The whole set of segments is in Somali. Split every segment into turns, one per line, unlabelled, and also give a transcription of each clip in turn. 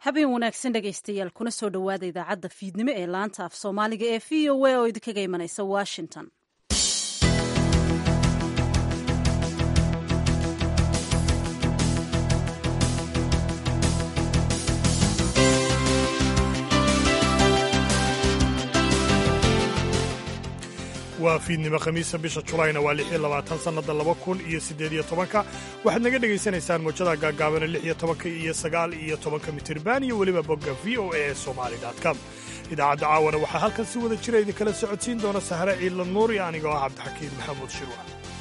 habeen wanaagsan dhegaystayaal kuna soo dhowaada idaacadda fiidnimo ee laanta af soomaaliga ee v o a oo idinkaga imanaysa washington
waa fiidnimo khamiisa bisha julayna waa lix iyo labaatan sannada laba kun iyo siddeed iyo tobanka waxaad naga dhegaysanaysaan mawjada gaagaabana lix iyo tobanka iyo sagaal iyo tobanka mitirban iyo weliba bogga v o a ee somali com idaacadda caawana waxaa halkan si wada jira idinkala socodsiin doona sahre ciidla nuur iyo anigoo ah cabdixakiin maxamuud shirwa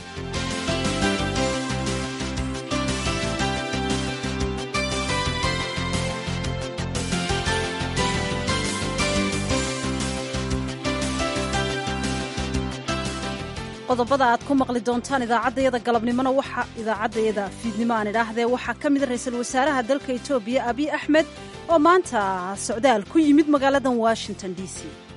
qodobada aad ku maqli doontaan idaacaddayada galabnimona waxa idaacaddayada fiidnimo aan idhaahdee waxaa ka mida ra'iisul wasaaraha dalka etoobiya abiy axmed oo maanta socdaal ku yimid magaaladan washington d c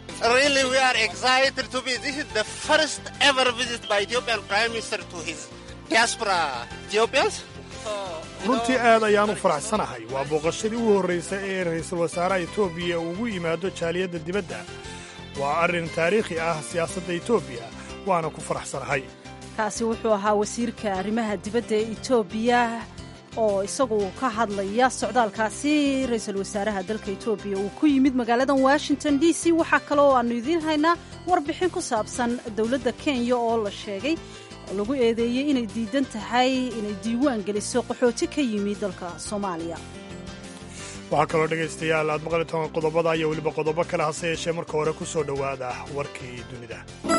runtii aad ayaan u faraxsanahay waa booqashadii u horraysay ee ra'iisul wasaaraha etoobiya ugu yimaado jaaliyadda dibadda waa arrin taariikhi ah siyaasadda etoobiya waana ku faraxsanahay
kaasi wuxuu ahaa wasiirka arrimaha dibadda ee etoobiya oo isagu ka hadlaya socdaalkaasi ra'iisul wasaaraha dalka etoobiya uu ku yimid magaaladan washington d c waxaa kale oo aannu idiin haynaa warbixin ku saabsan dowladda kenya oo la sheegay oo lagu eedeeyey inay diidan tahay inay diiwaan geliso qaxooti ka yimid dalka soomaaliya
waxaa kaloo dhegaystayaal aad maqli toban qodobada iyo weliba qodobo kale hase yeeshee marka hore ku soo dhowaada warkii dunida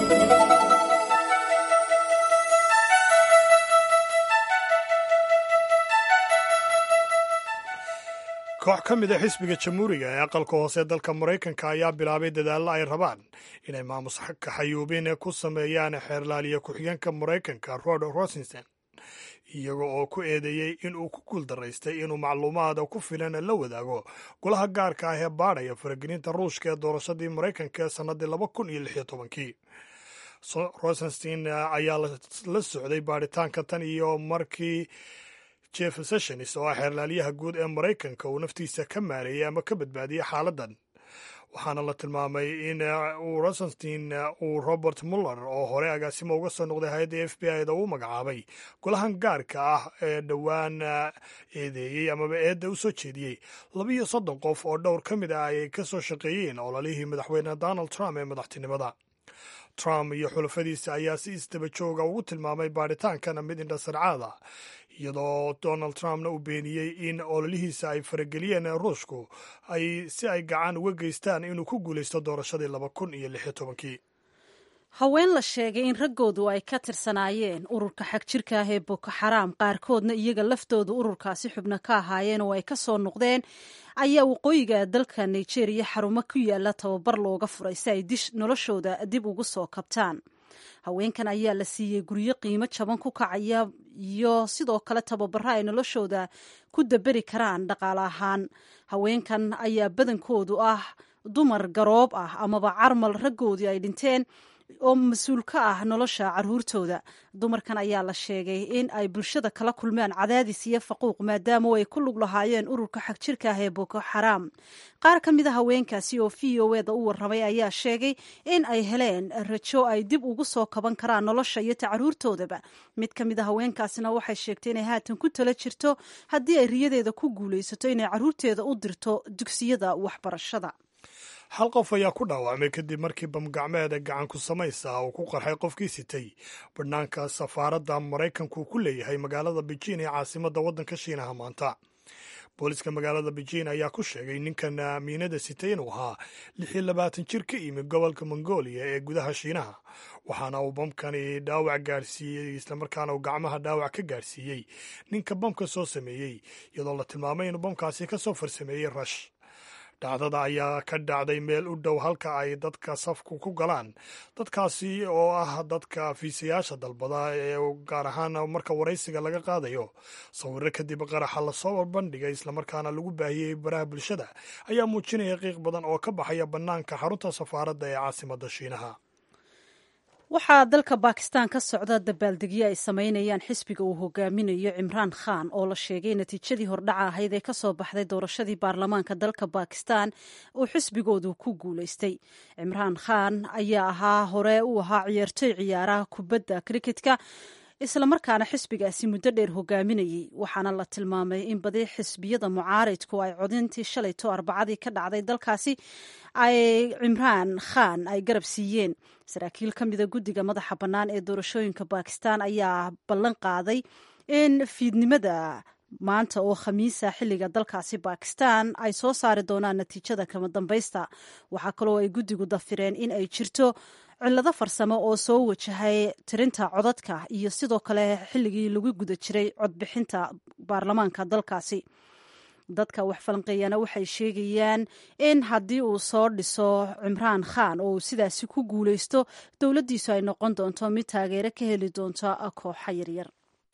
koox ka mid a xisbiga jamhuuriga ee aqalka hoose dalka maraykanka ayaa bilaabay dadaallo ay rabaan inay maamus kaxayuubin ku sameeyaan xeerlaaliya ku-xigeenka maraykanka rod rosinson iyaga oo ku eedeeyey in uu ku guuldaraystay inuu macluumaad ku filan la wadaago golaha gaarka ah ee baadhaya faragelinta ruushka ee doorashadii maraykanka ee sannadii laba kun iyo lix iyo tobankii rosenstein ayaa la socday baadhitaanka tan iyo markii jeff sessions oo ah xeerlaaliyaha guud ee maraykanka uu naftiisa ka maareeyey ama ka badbaadiyey xaaladdan waxaana la tilmaamay in uu rosenstein uu robert muller oo hore agaasimo uga soo noqday hay-adda f b i da uu magacaabay golahan gaarka ah ee dhowaan eedeeyey amaba eedda u soo jeediyey labiiyo soddon qof oo dhowr ka mid ah ay ka soo shaqeeyeen ololihii madaxweyne donald trump ee madaxtinimada trump iyo xulafadiisa ayaa si isdaba jooga ugu tilmaamay baadhitaankana mid indhasarcaada iyadoo donald trumpna uu beeniyey in ololihiisa ay farageliyeen ruushku ay si ay gacan uga geystaan inuu ku guulaysto doorashadii laba kun iyo lix iyo tobankii
haween la sheegay in raggoodu ay ka tirsanaayeen ururka xagjirka ah ee boko xaraam qaarkoodna iyaga laftooda ururkaasi xubno ka ahaayeen oo ay ka soo noqdeen ayaa waqooyiga dalka nigeria xarumo ku yaala tababar looga furay si ay noloshooda dib ugu soo kabtaan haweenkan ayaa la siiyey guryo qiimo jaban ku kacaya iyo sidoo kale tababaro ay noloshooda ku daberi karaan dhaqaale ahaan haweenkan ayaa badankoodu ah dumar garoob ah amaba carmal raggoodii ay dhinteen oo mas-uul ka ah nolosha caruurtooda dumarkan ayaa la sheegay in ay bulshada kala kulmaan cadaadis iyo faquuq maadaama ay ku lug lahaayeen ururka xagjirka ah ee boko xaraam qaar ka mid a haweenkaasi oo v o eda u warramay ayaa sheegay in ay heleen rajo ay dib ugu soo kaban karaan nolosha iyo ta caruurtoodaba mid ka mid a haweenkaasina waxay sheegtay inay haatan ku tala jirto haddii ay riyadeeda ku guulaysato inay caruurteeda u dirto dugsiyada waxbarashada
hal qof ayaa ku dhaawacmay kadib markii bamgacmeeda gacanku samaysa uu ku qarxay qofkii sitay badhnaanka safaaradda maraykanku ku leeyahay magaalada beijin ee caasimadda waddanka shiinaha maanta booliska magaalada beijin ayaa ku sheegay ninkan miinada sitay inuu ahaa lix iyo labaatan jir ka yimi gobolka mongolia ee gudaha shiinaha waxaana uu bamkani dhaawac gaarsiiyey islamarkaana uu gacmaha dhaawac ka gaarsiiyey ninka bamka soo sameeyey iyadoo la tilmaamay inuu bamkaasi ka soo farsameeyey rash dhacdada ayaa ka dhacday meel u dhow halka ay dadka safku ku galaan dadkaasi oo ah dadka fiisayaasha dalbada ee gaar ahaan marka waraysiga laga qaadayo sawiro kadib qaraxa lasoo bandhigay islamarkaana lagu baahiyey baraha bulshada ayaa muujinaya qiiq badan oo ka baxaya bannaanka xarunta safaaradda ee caasimadda shiinaha
waxaa dalka bakistan ka socda dabaaldegyo ay sameynayaan xisbiga uu hogaaminayo cimraan khan oo la sheegay natiijadii hordhaca ahayd ee kasoo baxday doorashadii baarlamaanka dalka bakistan oo xisbigoodu ku guuleystay cimraan khan ayaa ahaa hore u ahaa ciyaartoy ciyaaraha kubadda kriketka islamarkaana xisbigaasi muddo dheer hogaaminayey waxaana la tilmaamay in badi xisbiyada mucaaridku ay codintii shalayto arbacadii ka dhacday dalkaasi ay cimraan khan ay garab siiyeen saraakiil ka mida guddiga madaxa bannaan ee doorashooyinka bakistan ayaa ballan qaaday in fiidnimada maanta oo khamiisa xilliga dalkaasi bakistan ay soo saari doonaan natiijada kama dambaysta waxaa kaloo ay guddigu dafireen in ay jirto cillado farsamo oo soo wajahay tirinta codadka iyo sidoo kale xilligii lagu guda jiray codbixinta baarlamaanka dalkaasi dadka wax falanqeeyana waxay sheegayaan in haddii uu soo dhiso cimraan khan oo uu sidaasi ku guuleysto dowladdiisu ay noqon doonto mid taageero ka heli doonto kooxa yaryar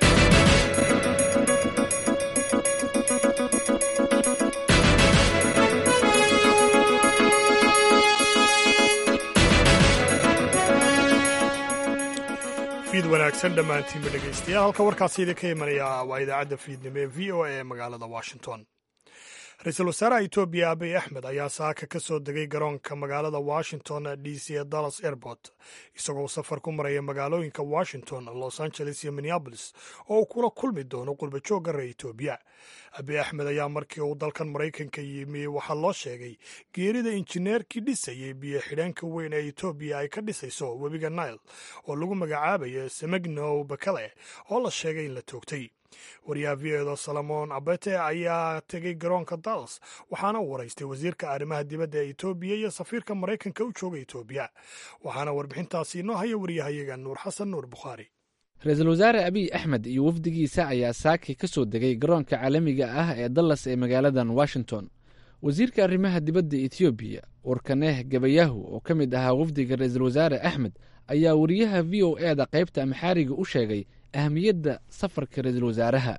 fiid wanaagsan dhammaantiinba dhegaystayaal halka warkaasi idinka imanaya waa idaacadda fiidnimo ee v o a ee magaalada washington ra-iisul wasaaraha etoobiya abiy axmed ayaa saaka ka soo degay garoonka magaalada washington d c ee dallas airport isagoo safar ku maraya magaalooyinka washington los angeles iyo minneabolis oo uu kula kulmi doono qurbajoogga reer etoobiya abiy axmed ayaa markii uu dalkan maraykanka yimi waxaa loo sheegay geerida injineerkii dhisayay biyo xidheenka weyn ee etoobiya ay ka dhisayso webiga nile oo lagu magacaabayo semegnow bakale oo la sheegay in la toogtay wariyaha v edo salomon abete ayaa tegay garoonka dallas waxaana u waraystay wasiirka arrimaha dibadda ee etoobiya iyo safiirka maraykanka u jooga etoobiya waxaana warbixintaasi inoo haya wariyahayaga nuur xasan nuur bukhaari
ra-iisul wasaare abiy axmed iyo wafdigiisa ayaa saaki ka soo degay garoonka caalamiga ah ee dallas ee magaaladan washington wasiirka arrimaha dibadda etoobiya warkaneh gabayahu oo ka mid ahaa wafdiga ra-iisul wasaare axmed ayaa wariyaha v o e da qaybta amxaariga u sheegay ahmiyadda safarka ra-iisul wasaaraha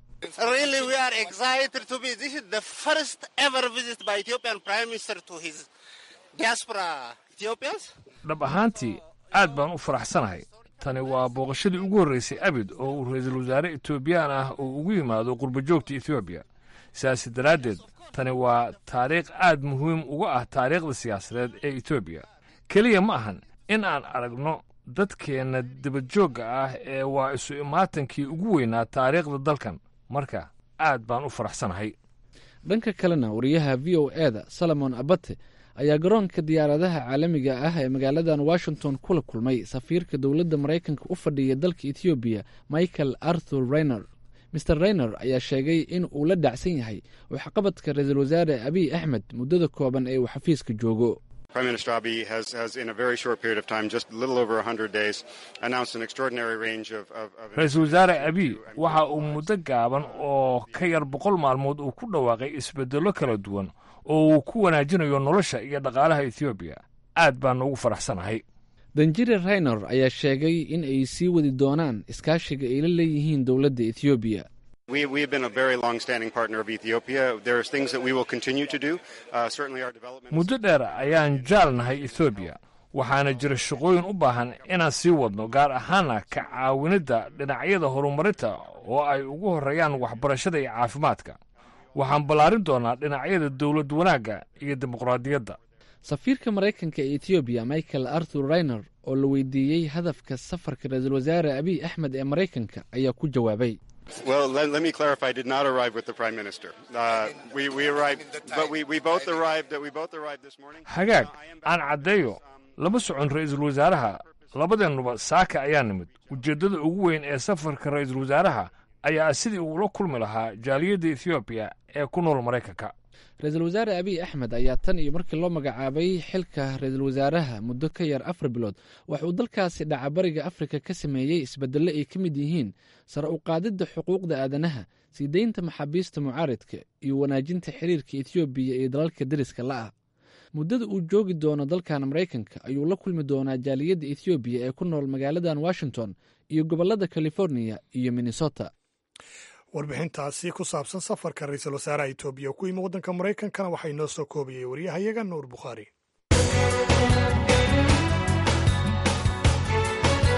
dhab ahaantii aad baan u faraxsanahay tani waa booqashadii ugu horraysay abid oo uu ra-iisul wasaare etoobiyaan ah uu ugu yimaado qurbajoogta etoobiya sidaasi daraaddeed tani waa taariikh aad muhiim uga ah taariikhda siyaasadeed ee etoobiya keliya ma ahan in aan aragno dadkeenna dibadjoogga ah ee waa isu imaatankii ugu weynaa taariikhda dalkan marka aad baan u faraxsanahay
dhanka kalena wariyaha v o e da solomon abate ayaa garoonka diyaaradaha caalamiga ah ee magaaladan washington kula kulmay safiirka dowladda maraykanka u fadhiya dalka etoobiya michael arthur rayner maer rayner ayaa sheegay in uu la dhacsan yahay waxqabadka ra-iisul wasaare abiy axmed muddada kooban ee uu xafiiska joogo
ra-iisul wasaare abiy waxa uu muddo gaaban oo ka yar boqol maalmood uu ku dhawaaqay isbeddello kala duwan oo uu ku wanaajinayo nolosha iyo dhaqaalaha etoobiya aad baan ugu faraxsanahay
danjire rayner ayaa sheegay in ay sii wadi doonaan iskaashiga ay la leeyihiin dowladda etoobiya
muddo dheer ayaan jaalnahay ethoobiya waxaana jira shaqooyin u baahan inaan sii wadno gaar ahaana ka caawinidda dhinacyada horumarinta oo ay ugu horreeyaan waxbarashada iyo caafimaadka waxaan ballaarin doonaa dhinacyada dowlad wanaagga iyo dimuqraadiyadda
safiirka maraykanka ee etoobiya michael arthur rayner oo la weydiiyey hadafka safarka ra-iisul wasaare abiy axmed ee maraykanka ayaa ku jawaabay
hagaag aan caddeeyo lama socon ra'iisul wasaaraha labadeennuba saaka ayaa nimid ujeeddada ugu weyn ee safarka ra'iisul wasaaraha ayaa sidii uula kulmi lahaa jaaliyadda ethoobiya ee ku nool maraykanka
ra-iisul wasaare abiy axmed ayaa tan iyo markii loo magacaabay xilka ra-iisul wasaaraha muddo ka yar afar bilood wax uu dalkaasi dhaca bariga afrika ka sameeyey isbeddello ay ka mid yihiin sare u qaadidda xuquuqda aadanaha sii deynta maxaabiista mucaaridka iyo wanaajinta xiriirka etoobiya iyo dalalka deriska la'ah muddada uu joogi doono dalkan maraykanka ayuu la kulmi doonaa jaaliyadda ethoobiya ee ku nool magaaladan washington iyo gobollada californiya iyo minnesota
warbixintaasi ku saabsan safarka ra-iisul wasaaraha etoobiya ku yimi waddanka maraykankana waxaa inoo soo koobayay waryahayaga nuur bukhaari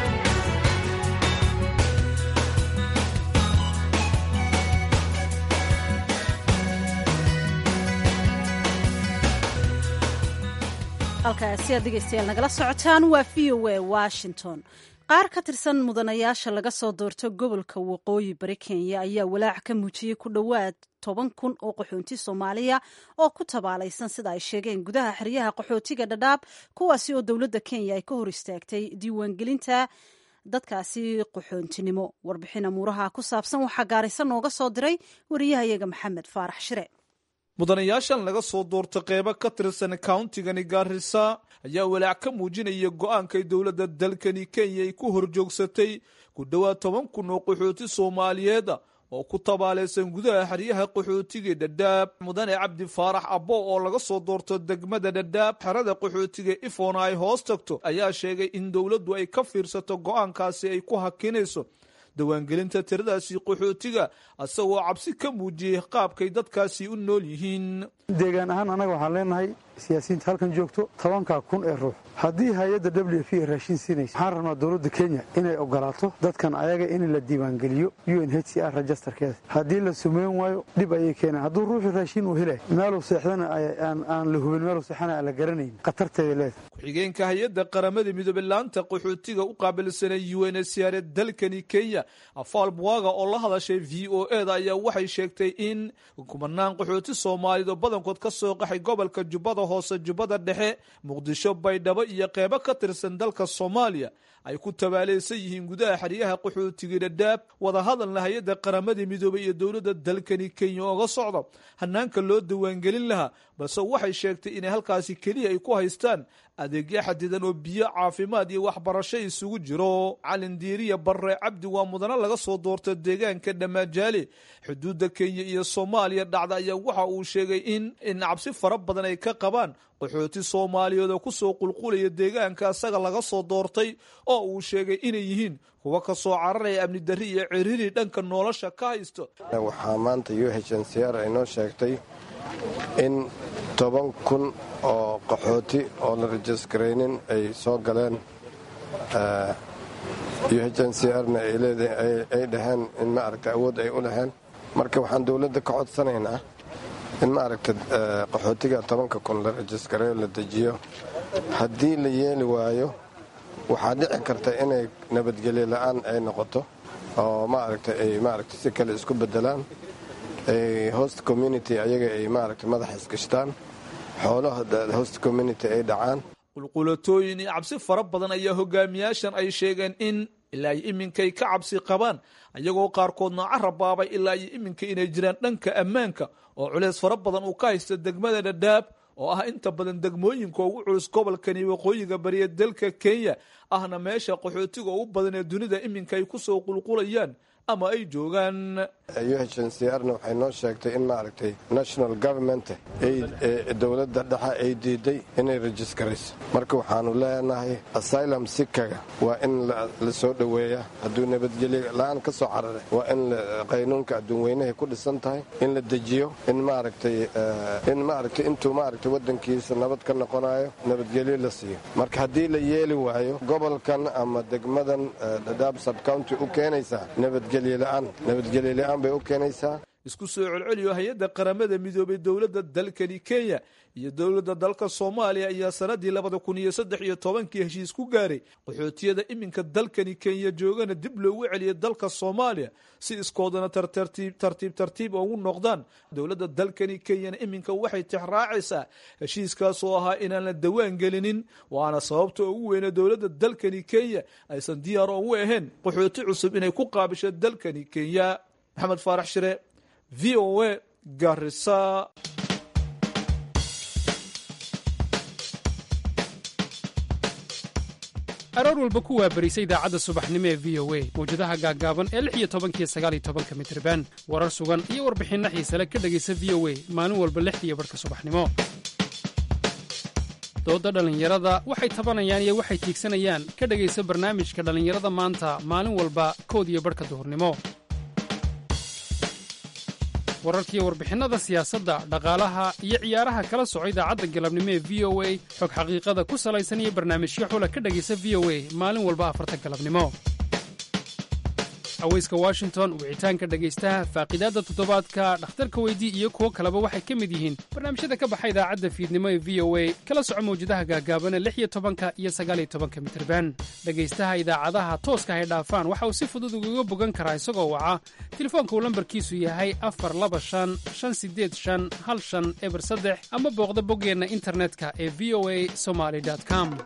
halkaasi aad dhegeystayaal nagala socotaan waa v o a washington qaar ka tirsan mudanayaasha laga soo doorto gobolka waqooyi bari kenya ayaa walaac ka muujiyey ku dhowaad toban kun oo qaxoonti soomaaliya oo ku tabaalaysan sida ay sheegeen gudaha xeryaha qaxootiga dhadhaab kuwaasi oo dowladda kenya ay ka hor istaagtay diiwaangelinta dadkaasi qaxoontinimo warbixin amuuraha ku saabsan waxaa gaaraysa nooga soo diray wariyahayaga maxamed faarax shire
mudanayaashan laga soo doorta qeybo ka tirsan countigani gaarisa ayaa walaac ka muujinaya go-aankay dowladda dalkani kenya ay ku horjoogsatay ku dhowaad toban kun oo qaxooti soomaaliyeed oo ku tabaalaysan gudaha xeryaha qaxootiga dhadhaab mudane cabdi faarax abbo oo laga soo doorto degmada dhadhaab xerada qaxootiga ifoona ay hoos tagto ayaa sheegay in dowladdu ay ka fiirsato go-aankaasi ay ku hakinayso dawaangelinta tiradaasi qaxootiga isagoo cabsi ka muujiyey qaabkay dadkaasi u nool yihiin
deegaan ahaan annaga waxaan leenahay siyaasiyiinta halkan joogto tobankaa kun ee ruux haddii hay-adda w f ay raashin siinaysa waxaan rabnaa dowladda kenya inay ogolaato dadkan ayaga in la diiwaangeliyo u n h c r registerkeeda haddii la sumeyn waayo dhib ayay keenaan hadduu ruuxii raashin uu helay meeluu seexdana aan la hubin meeluu seexana aan la garanayn khatarteeda leeda
ku-xigeenka hay-adda qaramada midoobe laanta qaxootiga u qaabilsanay u n h c r dalkani kenya afaal buwaga oo la hadashay v o e da ayaa waxay sheegtay in kumanaan qaxooti soomaaliyeed oo badankood ka soo qaxay gobolka jubbada hoose jubbada dhexe muqdisho baydhabo iyo qeybo ka tirsan dalka soomaaliya ay ku tabaalaysan yihiin gudaha xeryaha qaxootiga dhadhaab wadahadalna hay-adda qaramada midoobey iyo dowladda dalkani kenya ooga socda hanaanka loo diiwaangelin lahaa balse waxay sheegtay inay halkaasi keliya ay ku haystaan adeegyo xadidan oo biyo caafimaad iyo waxbarasho isugu jiro calin diiriya barre cabdi waa mudane laga soo doorta deegaanka dhamaajaale xuduudda kenya iyo soomaaliya dhacda ayaa waxa uu sheegay in in cabsi fara badan ay ka qabaan qaxooti soomaaliyeed oo kusoo qulqulaya deegaanka isaga laga soo doortay oo uu sheegay inay yihiin kuwa ka soo cararaya amni darri iyo ciriiri dhanka nolosha ka haysto
waxaa maanta u h n c r ay noo sheegtay in toban kun oo qaxooti oo la rajisgaraynin ay soo galeen u h n c rna ay dhaheen in maaragta awood ay u laheen marka waxaan dowladda ka codsanaynaa in maaragta qaxootiga tobanka kun la rajisgareeyo la dejiyo haddii la yeeli waayo waxaa dhici karta inay nabadgelyo la-aan ay noqoto oo maaragta ay maaragta si kale isku bedelaan host community ayaga ay maaragta madaxa isgashtaan xoolaha host community ay dhacaan
qulqulatooyin iyo cabsi fara badan ayaa hogaamiyaashan ay sheegeen in ilaa iyo iminkay ka cabsi qabaan ayagoo qaarkoodna carabaabay ilaa iyo iminka inay jiraan dhanka ammaanka oo culeys fara badan uu ka haysta degmada dhadhaab oo ah inta badan degmooyinka ugu culus gobolkani waqooyiga bariya dalka kenya ahna meesha qaxootiga ugu badan ee dunida iminka ay kusoo qulqulayaan ama ay joogaan
u h n c rna waxay noo sheegtay in maaragtay national government dowladda dhexe ay diiday inay rajiskarayso marka waxaanu leenahay asylum sikaga waa in la soo dhoweeya hadduu nabadgelyo la-aan ka soo cararay waa in qaynuunka adduunweynahay ku dhisan tahay in la dejiyo in maaragtay in maaragtay intuu maaragtay waddankiisa nabad ka noqonayo nabadgelyo la siiyo marka haddii la yeeli waayo gobolkan ama degmadan dhadhaab subcounty u keenaysaa nabadgelyo la-aan nabadgelyo la-aan bay u keenaysaa
isku soo celceliyo hay-adda qaramada midoobay dowladda dalkani kenya iyo dowladda dalka soomaaliya ayaa sanadii labada kun iyo saddex iyo tobankii heshiis ku gaaray qaxootiyada iminka dalkani kenya joogana dib loogu celiyay dalka soomaaliya si iskoodana tartiib tartiib ugu noqdaan dowladda dalkani kenyana iminka waxay tixraacaysaa heshiiskaas oo ahaa inaan la dawaan gelinin waana sababta ugu weyne dowladda dalkani kenya aysan diyaar ugu ahayn qaxooti cusub inay ku qaabisho dalkani kenya maxamed faarax shire v o a garisa
aroor walba ku waabarisa idaacadda subaxnimo ee v o a mawjadaha gaaggaaban ee lix iyo tobankiyo sagaal iyo tobanka mitriban warar sugan iyo warbixinno xiisale ka dhegaysa v o a maalin walba lixdiiyo barhka subaxnimo doodda dhallinyarada waxay tabanayaan iyo waxay tiigsanayaan ka dhegaysa barnaamijka dhallinyarada maanta maalin walba kood iyo barhka duhurnimo wararkiiyo warbixinnada siyaasadda dhaqaalaha iyo ciyaaraha kala soco idaacadda galabnimo ee v o a xog xaqiiqada ku salaysan iyo barnaamijyo xula ka dhegaysa v o a maalin walba afarta galabnimo haweyska washington wicitaanka dhegaystaha faaqiidaadda toddobaadka dhakhtarka weydii iyo kuwo kaleba waxay ka mid yihiin barnaamijyada ka baxa idaacadda fiidnimo ee v o a kala soco mawjadaha gaagaabana lix iyo tobanka iyo sagaaliyo tobanka mitirban dhegaystaha idaacadaha tooska hay dhaafaan waxa uu si fudud ugaga bogan karaa isagoo waca telefoonka uu lambarkiisu yahay afar laba shan shan sideed shan hal shan eber saddex ama booqda boggeenna internetka ee v o a somaly com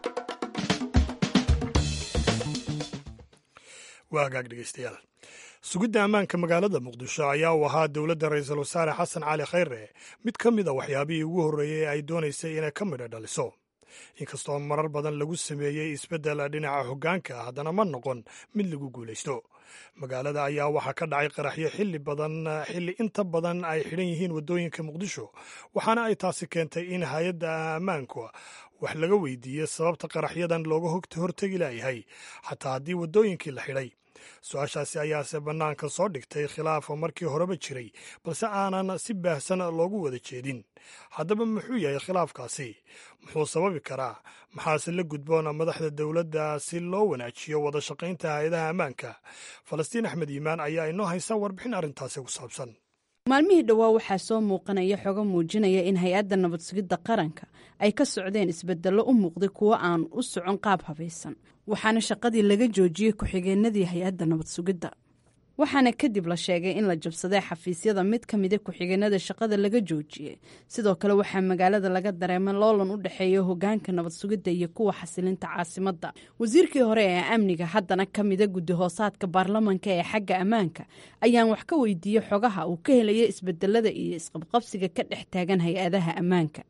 waa hagaag dhegeystayaal sugidda ammaanka magaalada muqdisho ayaa u ahaa dowladda ra-iisul wasaare xasan cali khayre mid ka mid a waxyaabihii ugu horreeyey ee ay doonaysay inay ka midha dhaliso inkastoo marar badan lagu sameeyey isbeddel dhinaca hoggaanka ah haddana ma noqon mid lagu guulaysto magaalada ayaa waxaa ka dhacay qaraxyo xilli badan xilli inta badan ay xidhan yihiin waddooyinka muqdisho waxaana ay taasi keentay in hay-adda ammaanku wax laga weydiiyey sababta qaraxyadan looga hortegi laayahay xataa haddii waddooyinkii la xidhay su-aashaasi ayaase bannaanka soo dhigtay khilaafo markii horeba jiray balse aanan si baahsan loogu wada jeedin haddaba muxuu yahay khilaafkaasi muxuu sababi karaa maxaase la gudboon madaxda dowladda si loo wanaajiyo wada shaqaynta hay-adaha ammaanka falastiin axmed yimaan ayaa inoo haysa warbixin arrintaasi ku saabsan
maalmihii dhowaa waxaa soo muuqanaya xogo muujinaya in hay-adda nabad sugidda qaranka ay ka socdeen isbedello u muuqday kuwo aan u socon qaab habaysan waxaana shaqadii laga joojiyey ku-xigeenadii hay-adda nabad sugidda waxaana kadib la sheegay in la jabsaday xafiisyada mid ka mida ku-xigeenada shaqada laga joojiyey sidoo kale waxaa magaalada laga dareemay loolan u dhexeeya hogaanka nabad sugidda iyo kuwa xasilinta caasimadda wasiirkii hore ee amniga haddana ka mida guddi hoosaadka baarlamanka ee xagga ammaanka ayaan wax ka weydiiyey xogaha uu ka helaya isbedelada iyo isqabqabsiga ka dhex taagan hay-adaha ammaanka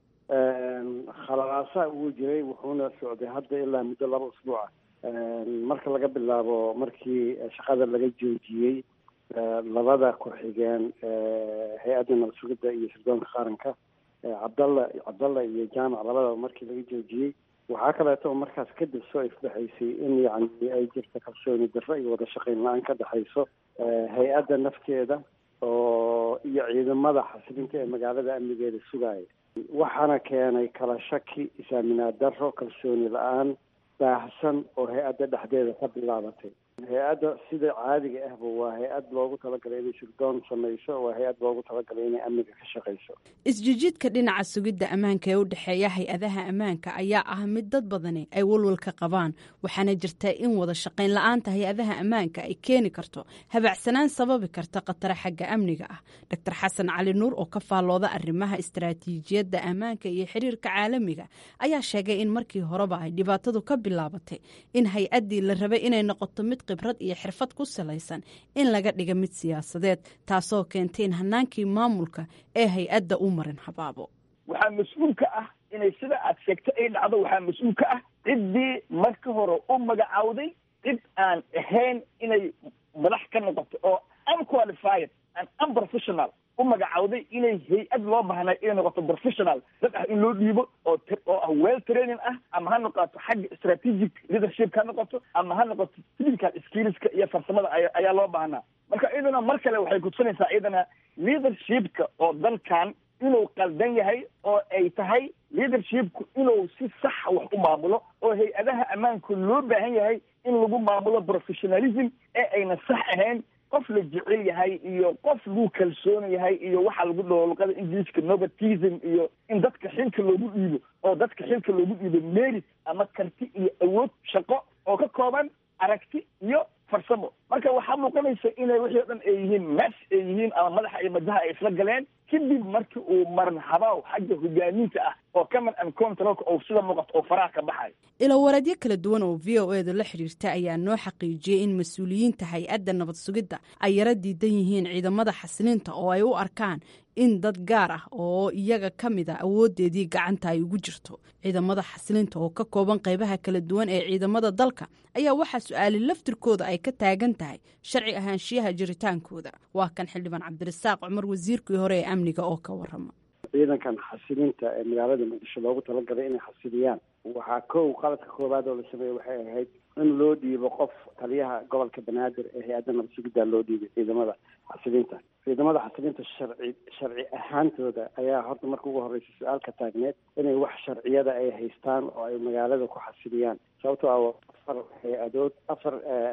khalalaasaa uu jiray wuxuuna socday hadda ilaa muddo laba usbuuca marka laga bilaabo markii shaqada laga joojiyey labada ku-xigeen hay-adda nabad sugidda iyo sirdoonka qaranka cabdalla cabdalla iyo jaamac labadaba markii laga joojiyey waxaa kaleeto oo markaas kadib soo ifbaxaysay in yacni ay jirta kalsooni darro iyo wada shaqayn la-aan ka dhexayso hay-adda nafteeda oo iyo ciidamada xasilinta ee magaalada amnigeeda sugaaya waxaana keenay kala shaki isaaminaad darro kalsooni la-aan baahsan oo hay-adda dhexdeeda ka bilaabatay hay-adda sida caadiga ahba waa hay-ad loogu talagalay inay sirdoon samayso waa hay-ad loogu talagalay inay amniga ka shaqayso
isjijiidka dhinaca sugidda ammaanka ee u dhexeeya hay-adaha ammaanka ayaa ah mid dad badani ay walwalka qabaan waxaana jirta in wada shaqayn la-aanta hay-adaha ammaanka ay keeni karto habacsanaan sababi karta khataro xagga amniga ah doctor xasan cali nuur oo ka faallooda arrimaha istaraatiijiyadda ammaanka iyo xiriirka caalamiga ayaa sheegay in markii horeba ay dhibaatadu ka bilaabatay in hay-addii la rabay inay noqoto mid khibrad iyo xirfad ku salaysan in laga dhiga mid siyaasadeed taasoo keentay in hanaankii maamulka ee hay-adda u marin habaabo
waxaa mas-uul ka ah inay sida aad sheegto ay dhacdo waxaa mas-uul ka ah ciddii marka hore u magacawday cid aan ahayn inay madax ka noqoto oo unqualified and unprofessional u magacawday inay hay-ad loo baahnay inay noqoto professional dad ah in loo dhiibo oo oo ah well training ah ama ha noqoto xagga strategic leadership ha noqoto ama ha noqoto physical skillska iyo farsamada ayaa loo baahnaa marka iyaduna mar kale waxay kutusinaysaa iyadana leadershipka oo dalkan inuu qaldan yahay oo ay tahay leadershipku inuu si saxa wax u maamulo oo hay-adaha ammaanku loo baahan yahay in lagu maamulo professionalism ee ayna sax ahayn qof la jecel yahay iyo qof lagu kalsoon yahay iyo waxaa lagu dhaho luqada ingiliiska novatism iyo in dadka xilka loogu dhiibo oo dadka xilka loogu dhiibo merit ama karti iyo awood shaqo oo ka kooban aragti iyo farsamo marka waxaa muuqanaysa inay wixii o dhan ay yihiin mes ay yihiin ama madaxa iyo madaha ay isla galeen kadib markii uu maran habaaw xagga hogaaminta ah oo common and controlka oo sida muuqato oo faraha ka baxayo
ilowareedyo kala duwan oo v o eeda la xidhiirta ayaa noo xaqiijiyey in mas-uuliyiinta hay-adda nabad sugidda ay yaro diidan yihiin ciidamada xasilinta oo ay u arkaan in dad gaar ah oo iyaga ka mid a awoodeedii gacanta ay ugu jirto ciidamada xasilinta oo ka kooban qaybaha kala duwan ee ciidamada dalka ayaa waxaa su-aali laftirkooda ay ka taagan tahay sharci ahaanshiyaha jiritaankooda waa kan xildhibaan cabdirasaaq cumar wasiirkii hore ee amniga oo ka warama
ciidankan xasilinta ee magaalada muqdisho loogu talagalay inay xasiliyaan waxaa kow qaladka koowaad oo la sameeyey waxay ahayd in loo dhiibo qof taliyaha gobolka banaadir ee hay-adda nabad sugidda loo dhiibay ciidamada xasilinta ciidamada xasilinta sharci sharci ahaantooda ayaa horta marka ugu horreysa su-aalka taagneed inay wax sharciyada ay haystaan oo ay magaalada ku xasiliyaan sababtoo ah afar hay-adood afar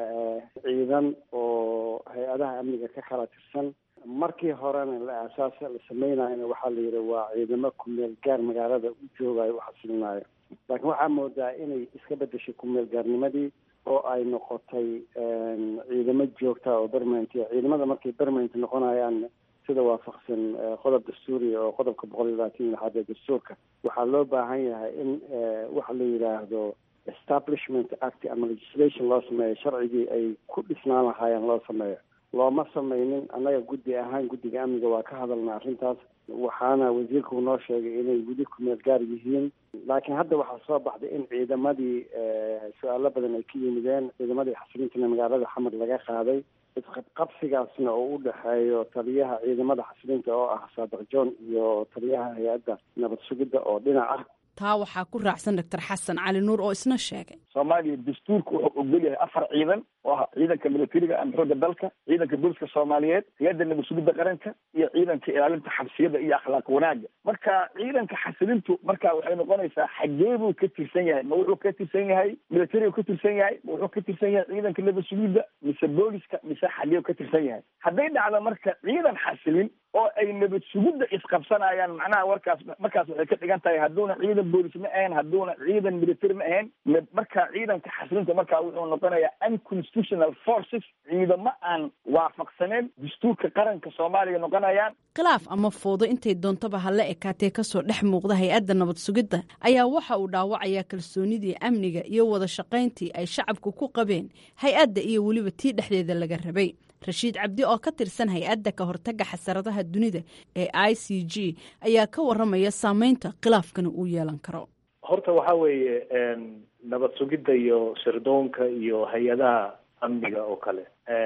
ciidan oo hay-adaha amniga ka kala tirsan markii horena la aasaas la sameynayona waxaa la yidhi waa ciidamo kumeel gaar magaalada u joogayo u xasilinaayo laakiin waxaa moodaa inay iska bedeshay kumeel gaarnimadii oo ay noqotay ciidamo joogta oo permanent ciidamada markay permanent noqonayaan sida waafaqsan qodob dastuuriya oo qodobka boqol iyo labaatan iyo lixaad ee dastuurka waxaa loo baahan yahay in waxa la yidhaahdo establishment act ama legislation loo sameeyo sharcigii ay ku dhisnaan lahaayeen loo sameeyo looma sameynin annaga guddi ahaan guddiga amniga waa ka hadalna arrintaas waxaana wasiirku noo sheegay inay weli kumeel gaar yihiin laakiin hadda waxaa soo baxday in ciidamadii su-aalo badan ay ka yimideen ciidamadii xasilintana magaalada xamar laga qaaday isqabqabsigaasna oo u dhexeeyo taliyaha ciidamada xasilinta oo ah saadiq john iyo taliyaha hay-adda nabad sugidda oo dhinac ah
taa waxaa ku raacsan doctor xasan cali nuur oo isna sheegay
soomaaliya dastuurka wuxuu ogol yahay afar ciidan oo ah ciidanka militariga ama xoogga dalka ciidanka booliska soomaaliyeed hay-adda nabad sugidda qaranka iyo ciidanka ilaalinta xabsiyada iyo akhlaaq wanaaga marka ciidanka xasilintu marka waxay noqonaysaa xagee buu ka tirsan yahay ma wuxuu ka tirsan yahay militarigu ka tirsan yahay ma wuxuu ka tirsan yahay ciidanka nabad sugidda mise booliska mise xagee ka tirsan yahay hadday dhacdo marka ciidan xasilin oo ay nabad sugidda isqabsanayaan macnaha warkaas markaas waxay ka dhigan tahay hadduuna ciidan boolis ma ahayn hadduuna ciidan military ma ahayn marka ciidanka xasilinta marka wuxuu noqonayaa unconstitutional forces ciidamo aan waafaqsaneen dastuurka qaranka soomaaliya noqonayaan
khilaaf ama foodo intay doontaba hala ekaatee kasoo dhex muuqda hay-adda nabad sugidda ayaa waxa uu dhaawacayaa kalsoonidii amniga iyo wada shaqayntii ay shacabku ku qabeen hay-adda iyo weliba tii dhexdeeda laga rabay rashiid cabdi oo ka tirsan hay-adda ka hortaga xasaradaha dunida ee i c g ayaa ka waramaya saameynta khilaafkana uu yeelan karo
horta waxaa weeye nabad sugidda iyo sirdoonka iyo hay-adaha amniga oo kale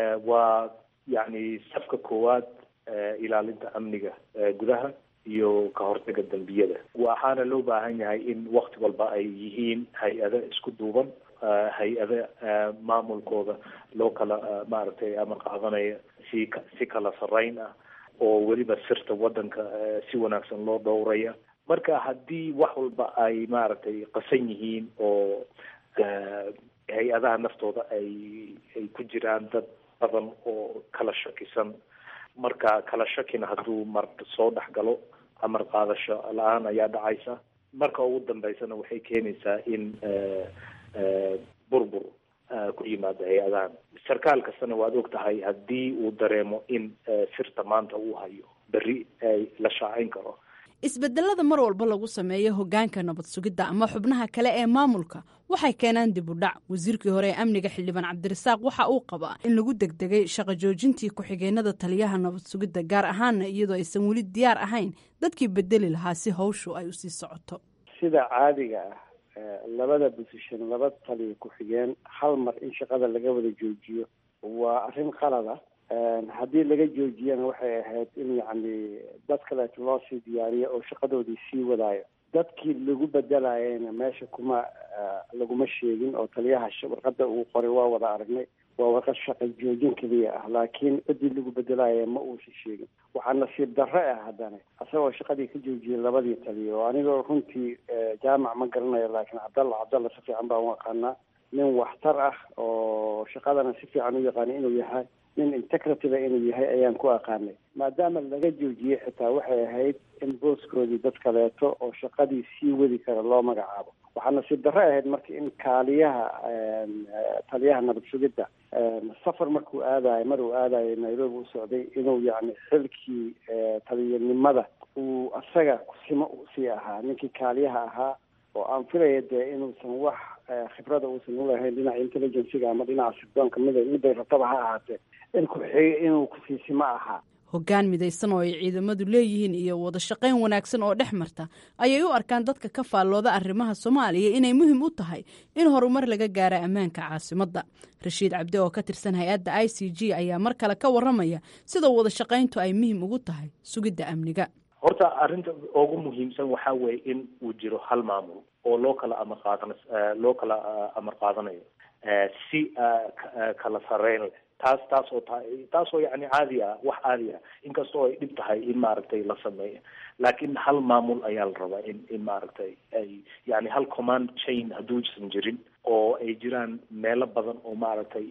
waa yacni safka koowaad ilaalinta amniga gudaha iyo ka hortaga dembiyada waxaana loo baahan yahay in wakti walba ay yihiin hay-ado isku duuban hay-ada maamulkooda loo kala maaragtay ama qaadanaya si si kala sarreyn ah oo weliba sirta waddanka si wanaagsan loo dhowraya marka haddii wax walba ay maaragtay qasan yihiin oo hay-adaha naftooda ay ay ku jiraan dad badan oo kala shakisan marka kala shakina hadduu mar soo dhex galo amar qaadasho la-aan ayaa dhacaysa marka ugu dambeysana waxay keenaysaa in burbur ku yimaada hay-adahan sarkaal kastana waad og tahay haddii uu dareemo in sirta maanta uu hayo berri ay la shaacayn karo
isbedelada mar walba lagu sameeyo hogaanka nabad sugidda ama xubnaha kale ee maamulka waxay keenaan dib u dhac wasiirkii hore ee amniga xildhibaan cabdirasaaq waxa uu qabaa in lagu degdegay shaqo joojintii ku-xigeenada taliyaha nabad sugidda gaar ahaana iyadoo aysan weli diyaar ahayn dadkii bedeli lahaa si hawshu ay usii socoto
sida caadiga ah labada position laba taliya ku-xigeen hal mar in shaqada laga wada joojiyo waa arrin qalada haddii laga joojiyana waxay ahayd in yacni dad kaleeto loo sii diyaariyo oo shaqadoodii sii wadaayo dadkii lagu bedelayana meesha kuma laguma sheegin oo taliyaha warqadda uu qoray waa wada aragnay waa warqad shaqa joojin keliya ah laakiin ciddii lagu bedelaya ma uusan sheegin waxaa nasiib darre ah haddana isagoo shaqadii ka joojiyay labadii taliya oo anigoo runtii jaamac ma garanayo laakiin cabdalla cabdalla si fiican baan u aqaanaa nin waxtar ah oo shaqadana si fiican u yaqaana inuu yahay nin integrativa inuu yahay ayaan ku aqaanay maadaama laga joojiyey xitaa waxay ahayd in booskoodii dad kaleeto oo shaqadii sii wadi kara loo magacaabo waxaa nasiib darre ahayd marka in kaaliyaha taliyaha nabad sugidda safar markuu aadayo mar uu aadayo nairobi u socday inuu yacni xilkii taliyanimada uu asaga kusimo usii ahaa ninkii kaaliyaha ahaa oo aan filaya dee inuusan wax khibrada uusan ulahayn dhinaca intelligenciga ama dhinaca sirdoonka mid miday rabtaba ha ahaatee in ku-xig inuu kusiisimo ahaa
hoggaan midaysan oo ay ciidamadu leeyihiin iyo wada shaqayn wanaagsan oo dhex marta ayay u arkaan dadka ka faallooda arrimaha soomaaliya inay muhiim u tahay in horumar laga gaara ammaanka caasimadda rashiid cabdi oo ka tirsan hay-adda i c g ayaa mar kale ka waramaya sida wada shaqayntu ay muhiim ugu tahay sugidda amniga
horta arrinta ugu muhiimsan waxaa weeye in uu jiro hal maamul oo loo kala amar qaadan loo kala amar qaadanayo si kala sareyn leh taas taas oo tahay taas oo yani caadi ah wax caadi ah inkastoo ay dhib tahay in maaragtay la sameeyo laakiin hal maamul ayaa la rabaa in in maaragtay ay yani hal command chain hadduusan jirin oo ay jiraan meelo badan oo maaragtay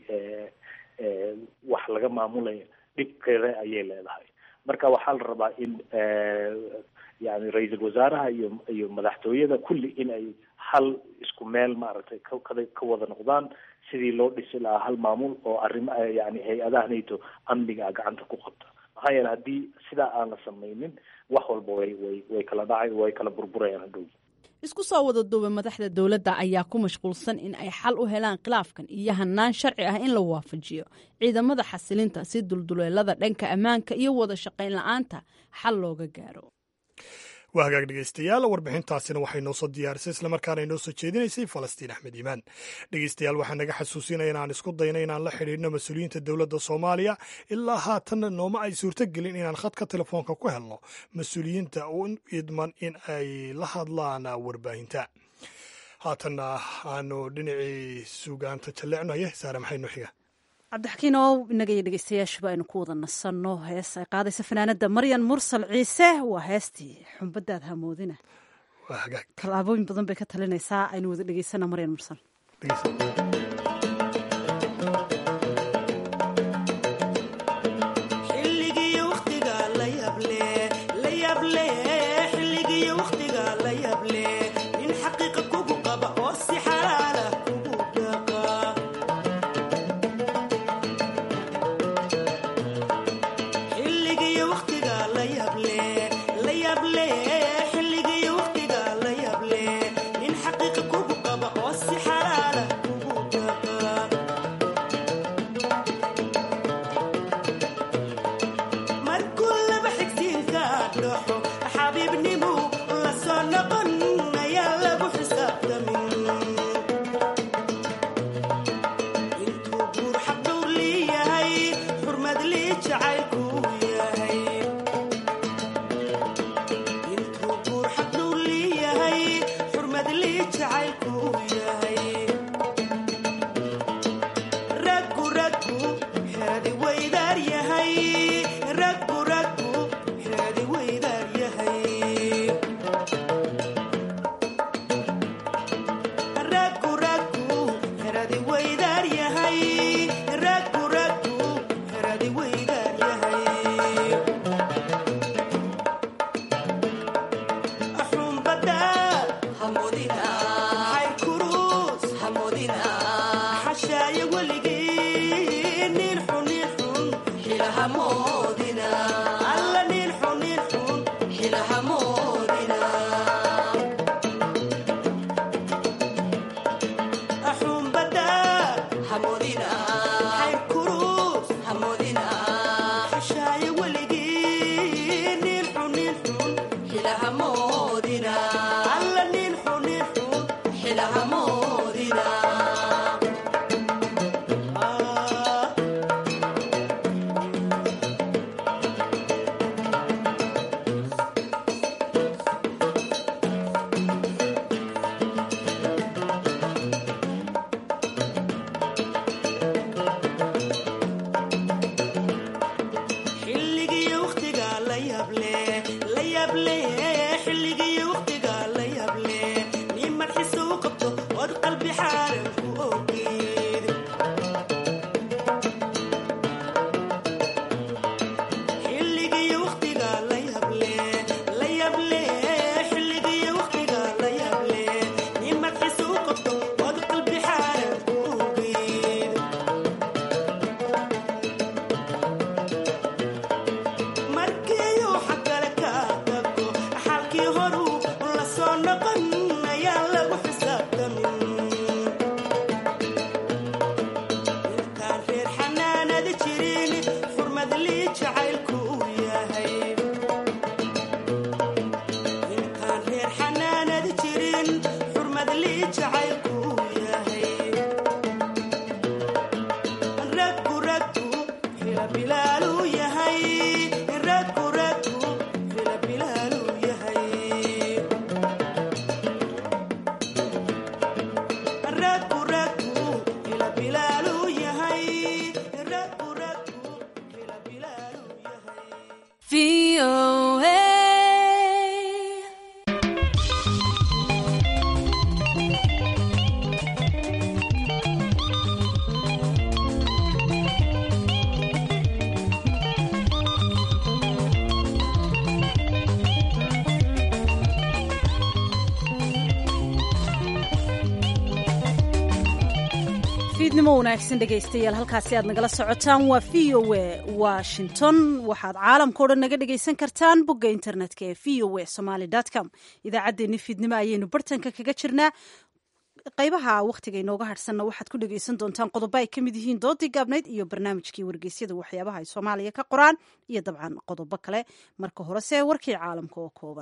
wax laga maamulayo dhibkeeda ayay leedahay marka waxaa la rabaa in yani ra-iisul wasaaraha iyo iyo madaxtooyada kulli in ay hal isku meel maaragtay ka kada ka wada noqdaan sidii loo dhisi lahaa hal maamul oo arrima yani hay-adaha nato amniga gacanta ku qabta maxaa yeele haddii sidaa aan la samaynin wax walba way way way kala dhacay way kala burburayaan hadhow
isku soo wada duubay madaxda dowladda ayaa ku mashquulsan in ay xal u helaan khilaafkan iyo hanaan sharci ah in la waafajiyo ciidamada xasilinta si dulduleelada dhanka ammaanka iyo wada shaqayn la-aanta xal looga gaaro
waa hagaag dhegeystayaal warbixintaasina waxay noo soo diyaarisay islamarkaana inoo soo jeedinaysay falastiin axmed iimaan dhegeystayaal waxaa naga xasuusinaya inaan isku dayno inaan la xidhiidhno mas-uuliyiinta dowladda soomaaliya ilaa haatanna nooma ay suurtogelin inaan khadka telefoonka ku helno mas-uuliyiinta u idman in ay la hadlaan warbaahinta haatanna aanu dhinacii suugaanta jalleecnaye saare maxay noo xiga
cabdixakiin oo inaga iyo dhegeystayaashuba aynu ku wada nasanno hees ay qaadaysa fanaanada maryan mursal ciise waa heestii xumbadaad hamoodina tallaabooyin badan bay ka talinaysaa aynu wada dhegeysana maryan mursal
Hamodina,
fiidnimo wanaagsan dhegaystayaal halkaasi aad nagala socotaan waa v o a washington waxaad caalamkao dhan naga dhegaysan kartaan bogga internetka ee v o a somaly com idaacaddeenni fiidnimo ayaynu bartanka kaga jirnaa qaybaha wakhtiga inooga hadhsanna waxaad ku dhegaysan doontaan qodobo ay ka mid yihiin doodii gaabnayd iyo barnaamijkii wargeysyada waxyaabaha ay soomaaliya ka qoraan iyo dabcan qodobo kale marka horese warkii caalamka oo kooban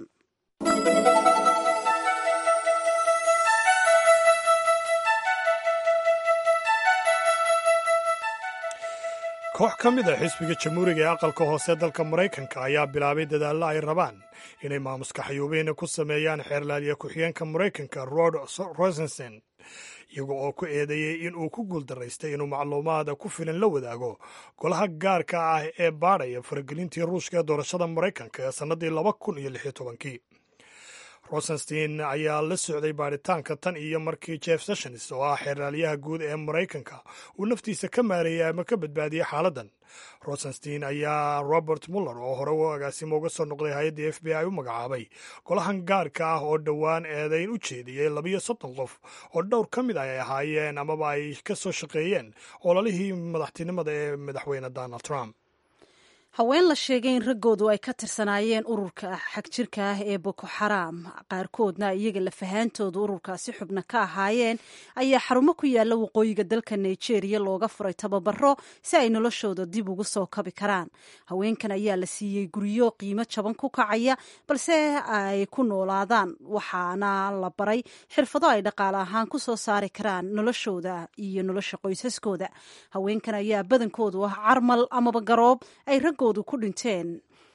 koox ka mid a xisbiga jamhuuriga ee aqalka hoose dalka maraykanka ayaa bilaabay dadaallo ay rabaan inay maamuska xayuubiina ku sameeyaan xeerlaaliya ku-xigeenka maraykanka rod rosensen iyaga oo ku eedeeyey in uu ku guuldaraystay inuu macluumaada ku filan la wadaago golaha gaarka ah ee baadhaya faragelintii ruushka ee doorashada maraykanka ee sannadii laba kun iyo lix iyo tobankii rosenstein ayaa la socday baadhitaanka tan iyo markii jeff sessions oo ah xeerlaaliyaha guud ee maraykanka uu naftiisa ka maareeyay ama ka badbaadiyey xaaladdan rosenstein ayaa robert muller oo hore u agaasimo uga soo noqday hay-adda f b i u magacaabay golahan gaarka ah oo dhowaan eedayn u jeediyey labiyo soddon qof oo dhowr ka mid ay ahaayeen amaba ay ka soo shaqeeyeen ololihii madaxtinimada ee madaxweyne donald trump
haween la sheegay in raggoodu ay ka tirsanaayeen ururka xagjirka ah ee boko xaraam qaarkoodna iyaga lafahaantoodu ururkaasi xubna ka ahaayeen ayaa xarumo ku yaalla waqooyiga dalka nigeria looga furay tababaro si ay noloshooda dib ugu soo kabi karaan haweenkan ayaa la siiyey guryo qiimo jaban ku kacaya balse ay ku noolaadaan waxaana la baray xirfado ay dhaqaale ahaan ku soo saari karaan noloshooda iyo nolosha qoysaskooda haweenkan ayaa badankoodu ah carmal amaba garoob ay raggo ku dhinteen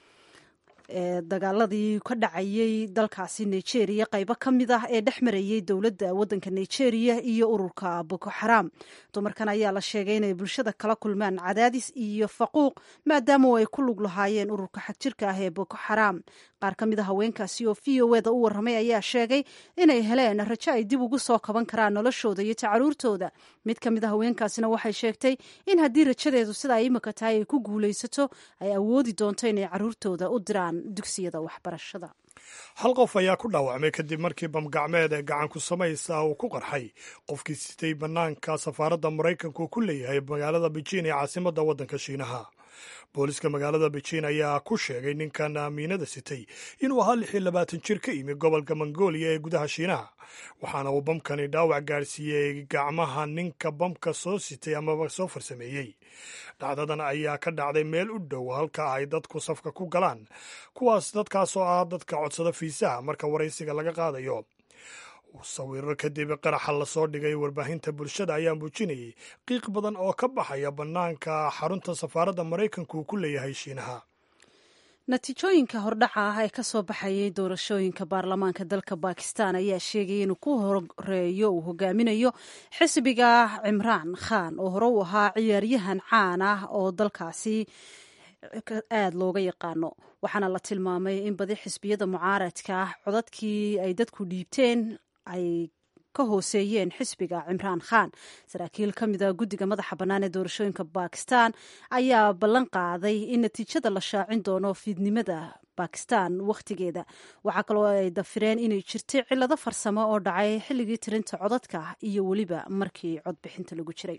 dagaaladii ka dhacayay dalkaasi nigeria qaybo ka mid ah ee dhex marayay dowladda waddanka nigeria iyo ururka boko xaraam dumarkan ayaa la sheegay inay bulshada kala kulmaan cadaadis iyo faquuq maadaama ay ku lug lahaayeen ururka xagjirka ah ee boko xaraam qaar ka mid a haweenkaasi oo v o eda u warramay ayaa sheegay inay heleen rajo ay dib ugu soo kaban karaan noloshooda iyo tacaruurtooda mid ka mid a haweenkaasina waxay sheegtay in haddii rajadeedu sida ay imika tahay ay ku guulaysato ay awoodi doonto inay caruurtooda u diraan dugsiyada waxbarashada
hal qof ayaa ku dhaawacmay kadib markii bamgacmeed ee gacan ku samaysa uu ku qarxay qofkii sitay bannaanka safaaradda maraykanku ku leeyahay magaalada beijin ee caasimadda waddanka shiinaha booliska magaalada beijin ayaa ku sheegay ninkan amiinada sitay inuu ahaa lix iyo labaatan jir ka yimi gobolka mongolia ee gudaha shiinaha waxaana uu bamkani dhaawac gaarsiiyey gacmaha ninka bamka soo sitay amaba soo farsameeyey dhacdadan ayaa ka dhacday meel u dhow halka ay dadku safka ku galaan kuwaas dadkaas oo ah dadka codsada fiisaha marka waraysiga laga qaadayo sawiro kadib qaraxa lasoo dhigay warbaahinta bulshada ayaa muujinayay qiiq badan oo ka baxaya bannaanka xarunta safaaradda maraykanku uu ku leeyahay shiinaha
natiijooyinka hordhaca ah ee ka soo baxayay doorashooyinka baarlamaanka dalka bakistan ayaa sheegaya inuu ku horeeyo uu hogaaminayo xisbiga cimraan khan oo hore u ahaa ciyaaryahan caan ah oo dalkaasi aada looga yaqaano waxaana la tilmaamay in badi xisbiyada mucaaradka ah codadkii ay dadku dhiibteen ay ka hooseeyeen xisbiga cimraan khan saraakiil ka mida guddiga madaxa bannaan ee doorashooyinka bakistan ayaa ballan qaaday in natiijada la shaacin doono fiidnimada bakistan wakhtigeeda waxaa kaloo ay dafireen inay jirtay cillado farsamo oo dhacay xilligii tirinta codadka iyo weliba markii codbixinta lagu jiray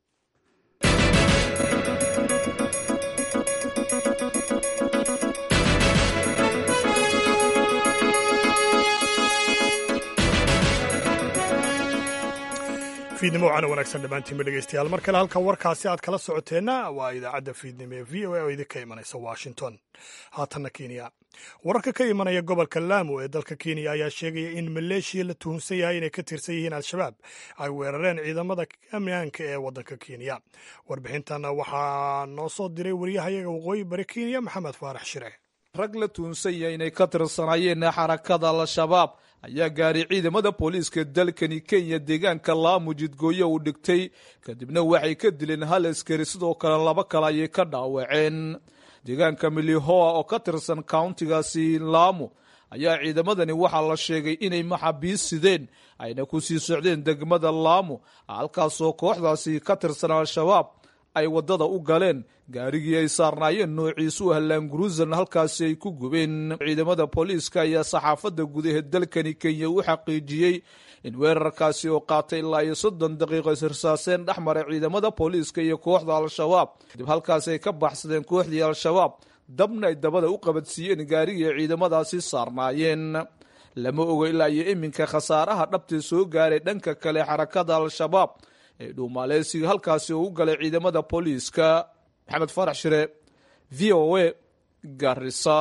fiidnimo waxaana wanaagsan dhammaantiinba dhegeystayaal mar kale halka warkaasi aad kala socoteenna waa idaacadda fiidnimo ee v o a oo idinka imanaysa washington haatanna kenya wararka ka imanaya gobolka lamu ee dalka kenya ayaa sheegaya in maleeshiya la tuhunsan yahay inay ka tirsan yihiin al-shabaab ay weerareen ciidamada ammaanka ee waddanka kenya warbixintan waxaa noo soo diray waryahayaga waqooyi bari kenya maxamed faarax shire
rag la tuhunsan yahay inay ka tirsanaayeen xarakada al-shabaab ayaa gaaray ciidamada booliiska dalkani kenya deegaanka laamu jidgooyo uu dhigtay kadibna waxay ka dileen hal askari sidoo kale laba kale ayay ka dhaawaceen deegaanka milihoa oo ka tirsan countigaasi laamu ayaa ciidamadani waxaa la sheegay inay maxaabiis sideen ayna ku sii socdeen degmada laamu halkaasoo kooxdaasi ka tirsan al-shabaab ay waddada u galeen gaarigii ay saarnaayeen noociisu hallaanguruusan halkaasi ay ku gubeen ciidamada booliiska ayaa saxaafadda gudaha dalkani kenya u xaqiijiyey in weerarkaasi oo qaatay ilaa iyo soddon daqiiqo isirsaaseen dhex maray ciidamada booliiska iyo kooxda al-shabaab kadib halkaasi ay ka baxsadeen kooxdii al-shabaab dabna ay dabada u qabadsiiyeen gaarigii ay ciidamadaasi saarnaayeen lama oga ilaa iyo iminka khasaaraha dhabtee soo gaaray dhanka kale xarakada al-shabaab ee dhuumaaleysiga halkaasi oo u galay ciidamada booliiska maxamed farax shire v o a garisa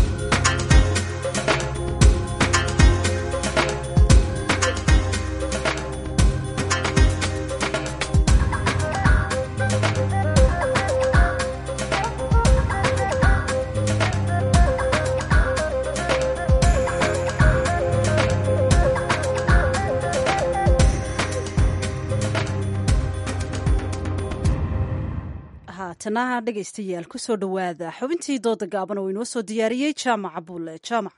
haatana dhegaystayaal kusoo dhowaada xubintii dooda gaaban oo inoo soo diyaariyey jaamaca bulle jaamac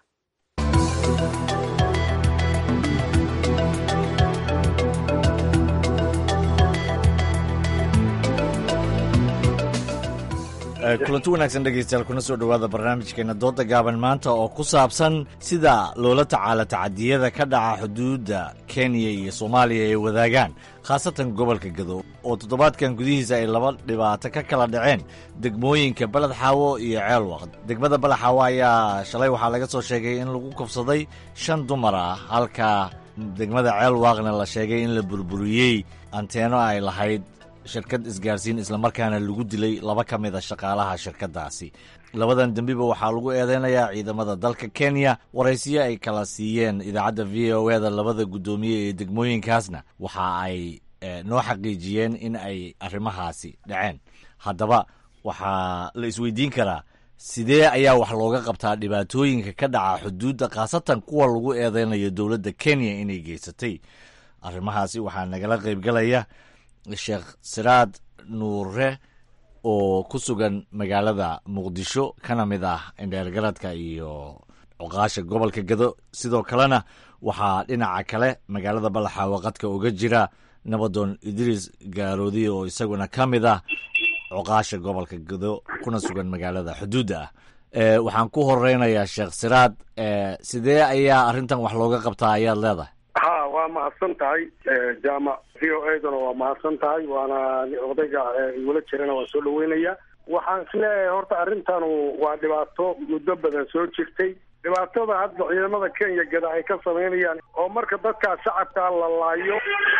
kulanti wanaagsan dhegaystayaal kuna soo dhowaada barnaamijkeena dooda gaaban maanta oo ku saabsan sida loola tacaala tacadiyada ka dhaca xuduudda kenya iyo soomaaliya ay wadaagaan khaasatan gobolka gado oo toddobaadkan gudihiisa ay laba dhibaato ka kala dhaceen degmooyinka baled xaawo iyo ceelwaq degmada baled xaawo ayaa shalay waxaa laga soo sheegay in lagu kabsaday shan dumar ah halka degmada ceelwaaqna la sheegay in la burburiyey anteeno ay lahayd shirkad isgaarsiin islamarkaana lagu dilay laba ka mid a shaqaalaha shirkaddaasi labadan dembiba waxaa lagu eedeynayaa ciidamada dalka kenya waraysiyo ay kala siiyeen idaacadda v o eda labada guddoomiye ee degmooyinkaasna waxa ay noo xaqiijiyeen in ay arrimahaasi dhaceen haddaba waxaa la isweydiin karaa sidee ayaa wax looga qabtaa dhibaatooyinka ka dhaca xuduudda khaasatan kuwa lagu eedeynayo dowladda kenya inay geysatay arrimahaasi waxaa nagala qaybgalaya sheekh siraad nuure oo ku sugan magaalada muqdisho kana mid ah indheergaradka iyo cuqaasha gobolka gado sidoo kalena waxaa dhinaca kale magaalada balaxaawo qadka uga jira nabadoon idriis gaaroodi oo isaguna ka mid ah cuqaasha gobolka gado kuna sugan magaalada xuduudda ah waxaan ku horeynayaa sheekh siraad sidee ayaa arrintan wax looga qabtaa ayaad leedahay
ha waa mahadsan tahay jaamac v o edana waa mahadsan tahay waana odayga igula jirana waa soo dhaweynaya waxaan isleeyahay horta arrintanu waa dhibaato muddo badan soo jirtay dhibaatada hadda ciidamada kenya gada ay ka samaynayaan oo marka dadkaa shacabkaa la laayo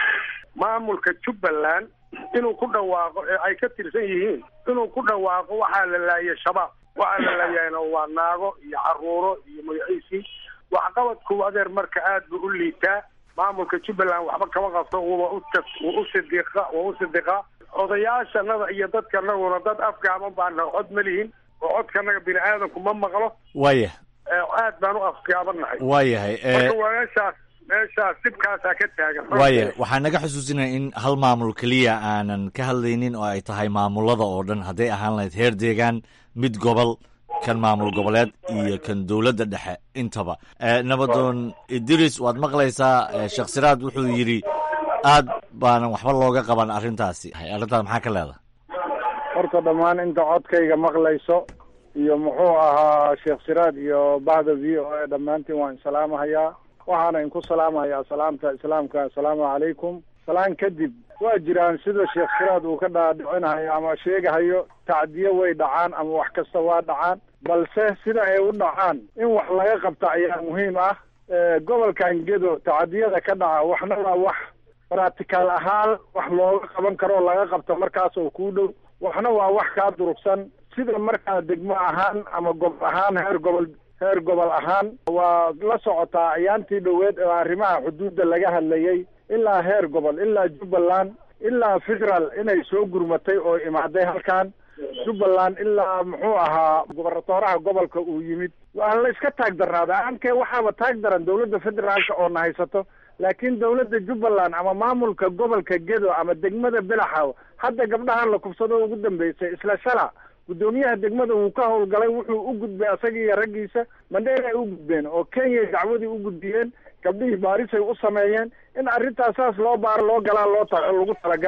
maamulka jubbaland inuu ku dhawaaqo ee ay ka tirsan yihiin inuu ku dhawaaqo waxaa la laayay shabaab waxaa la laayayna waa naago iyo caruuro iyo magaciisii waxqabadku adeer marka aad buu u liitaa maamulka jubbaland waxba kama qabto wuba wuu u sidiiqa waa u sidiqaa odayaashanada iyo dadkanaguna dad afgaaban baana cod ma lihin oo codkanaga bini aadamku ma maqlo
waaya
aad baan u afgaabannahay
waayahay
marka waa meeshaas meeshaas dhibkaasaa ka taagan
waaya waxaa naga xusuusinaya in hal maamul keliya aanan ka hadlaynin oo ay tahay maamulada oo dhan hadday ahaan lahayd heer deegaan mid gobol kan maamul goboleed iyo kan dowladda dhexe intaba nabadoon idris waad maqlaysaa sheekh siraad wuxuu yidhi aad baanan waxba looga qaban arrintaasi arrintaas maxaa ka leedahay
horta dhammaan inta codkayga maqlayso iyo muxuu ahaa sheekh siraad iyo bahda v o a dhammaantiin waan salaamahayaa waxaana inku salaamahayaa salaamta islaamka assalaamu calaykum salaan kadib waa jiraan sida sheekh siraad uu ka dhaadhicinahayo ama sheegahayo tacdiyo way dhacaan ama wax kasta waa dhacaan balse sida ay u dhacaan in wax laga qabta ayaa muhiim ah gobolkan gedo tacadiyada ka dhaca waxna waa wax practical ahaan wax looga qaban karo oo laga qabto markaas oo kuu dhow waxna waa wax kaa durugsan sida markaa degmo ahaan ama gobol ahaan heer gobol heer gobol ahaan waa la socotaa ayaantii dhoweed oo arrimaha xuduudda laga hadlayay ilaa heer gobol ilaa jubbaland ilaa federal inay soo gurmatay oo imaaday halkan jubbaland ilaa muxuu ahaa gobernatooraha gobolka uu yimid waa la iska taag darnaada aankee waxaaba taag daran dowladda federaalka oo na haysato laakiin dowladda jubbaland ama maamulka gobolka gedo ama degmada belaxaw hadda gabdhahan la kubsado ugu dambeysay isla shala guddoomiyaha degmada wuu ka howlgalay wuxuu u gudbay asaga iyo raggiisa mandheer ay u gudbeen oo kenya dacwadii u gudbiyeen gabdhihii baarisay u sameeyeen in arrintaas saas loo baaro loo galaa loo ta lagu talagalay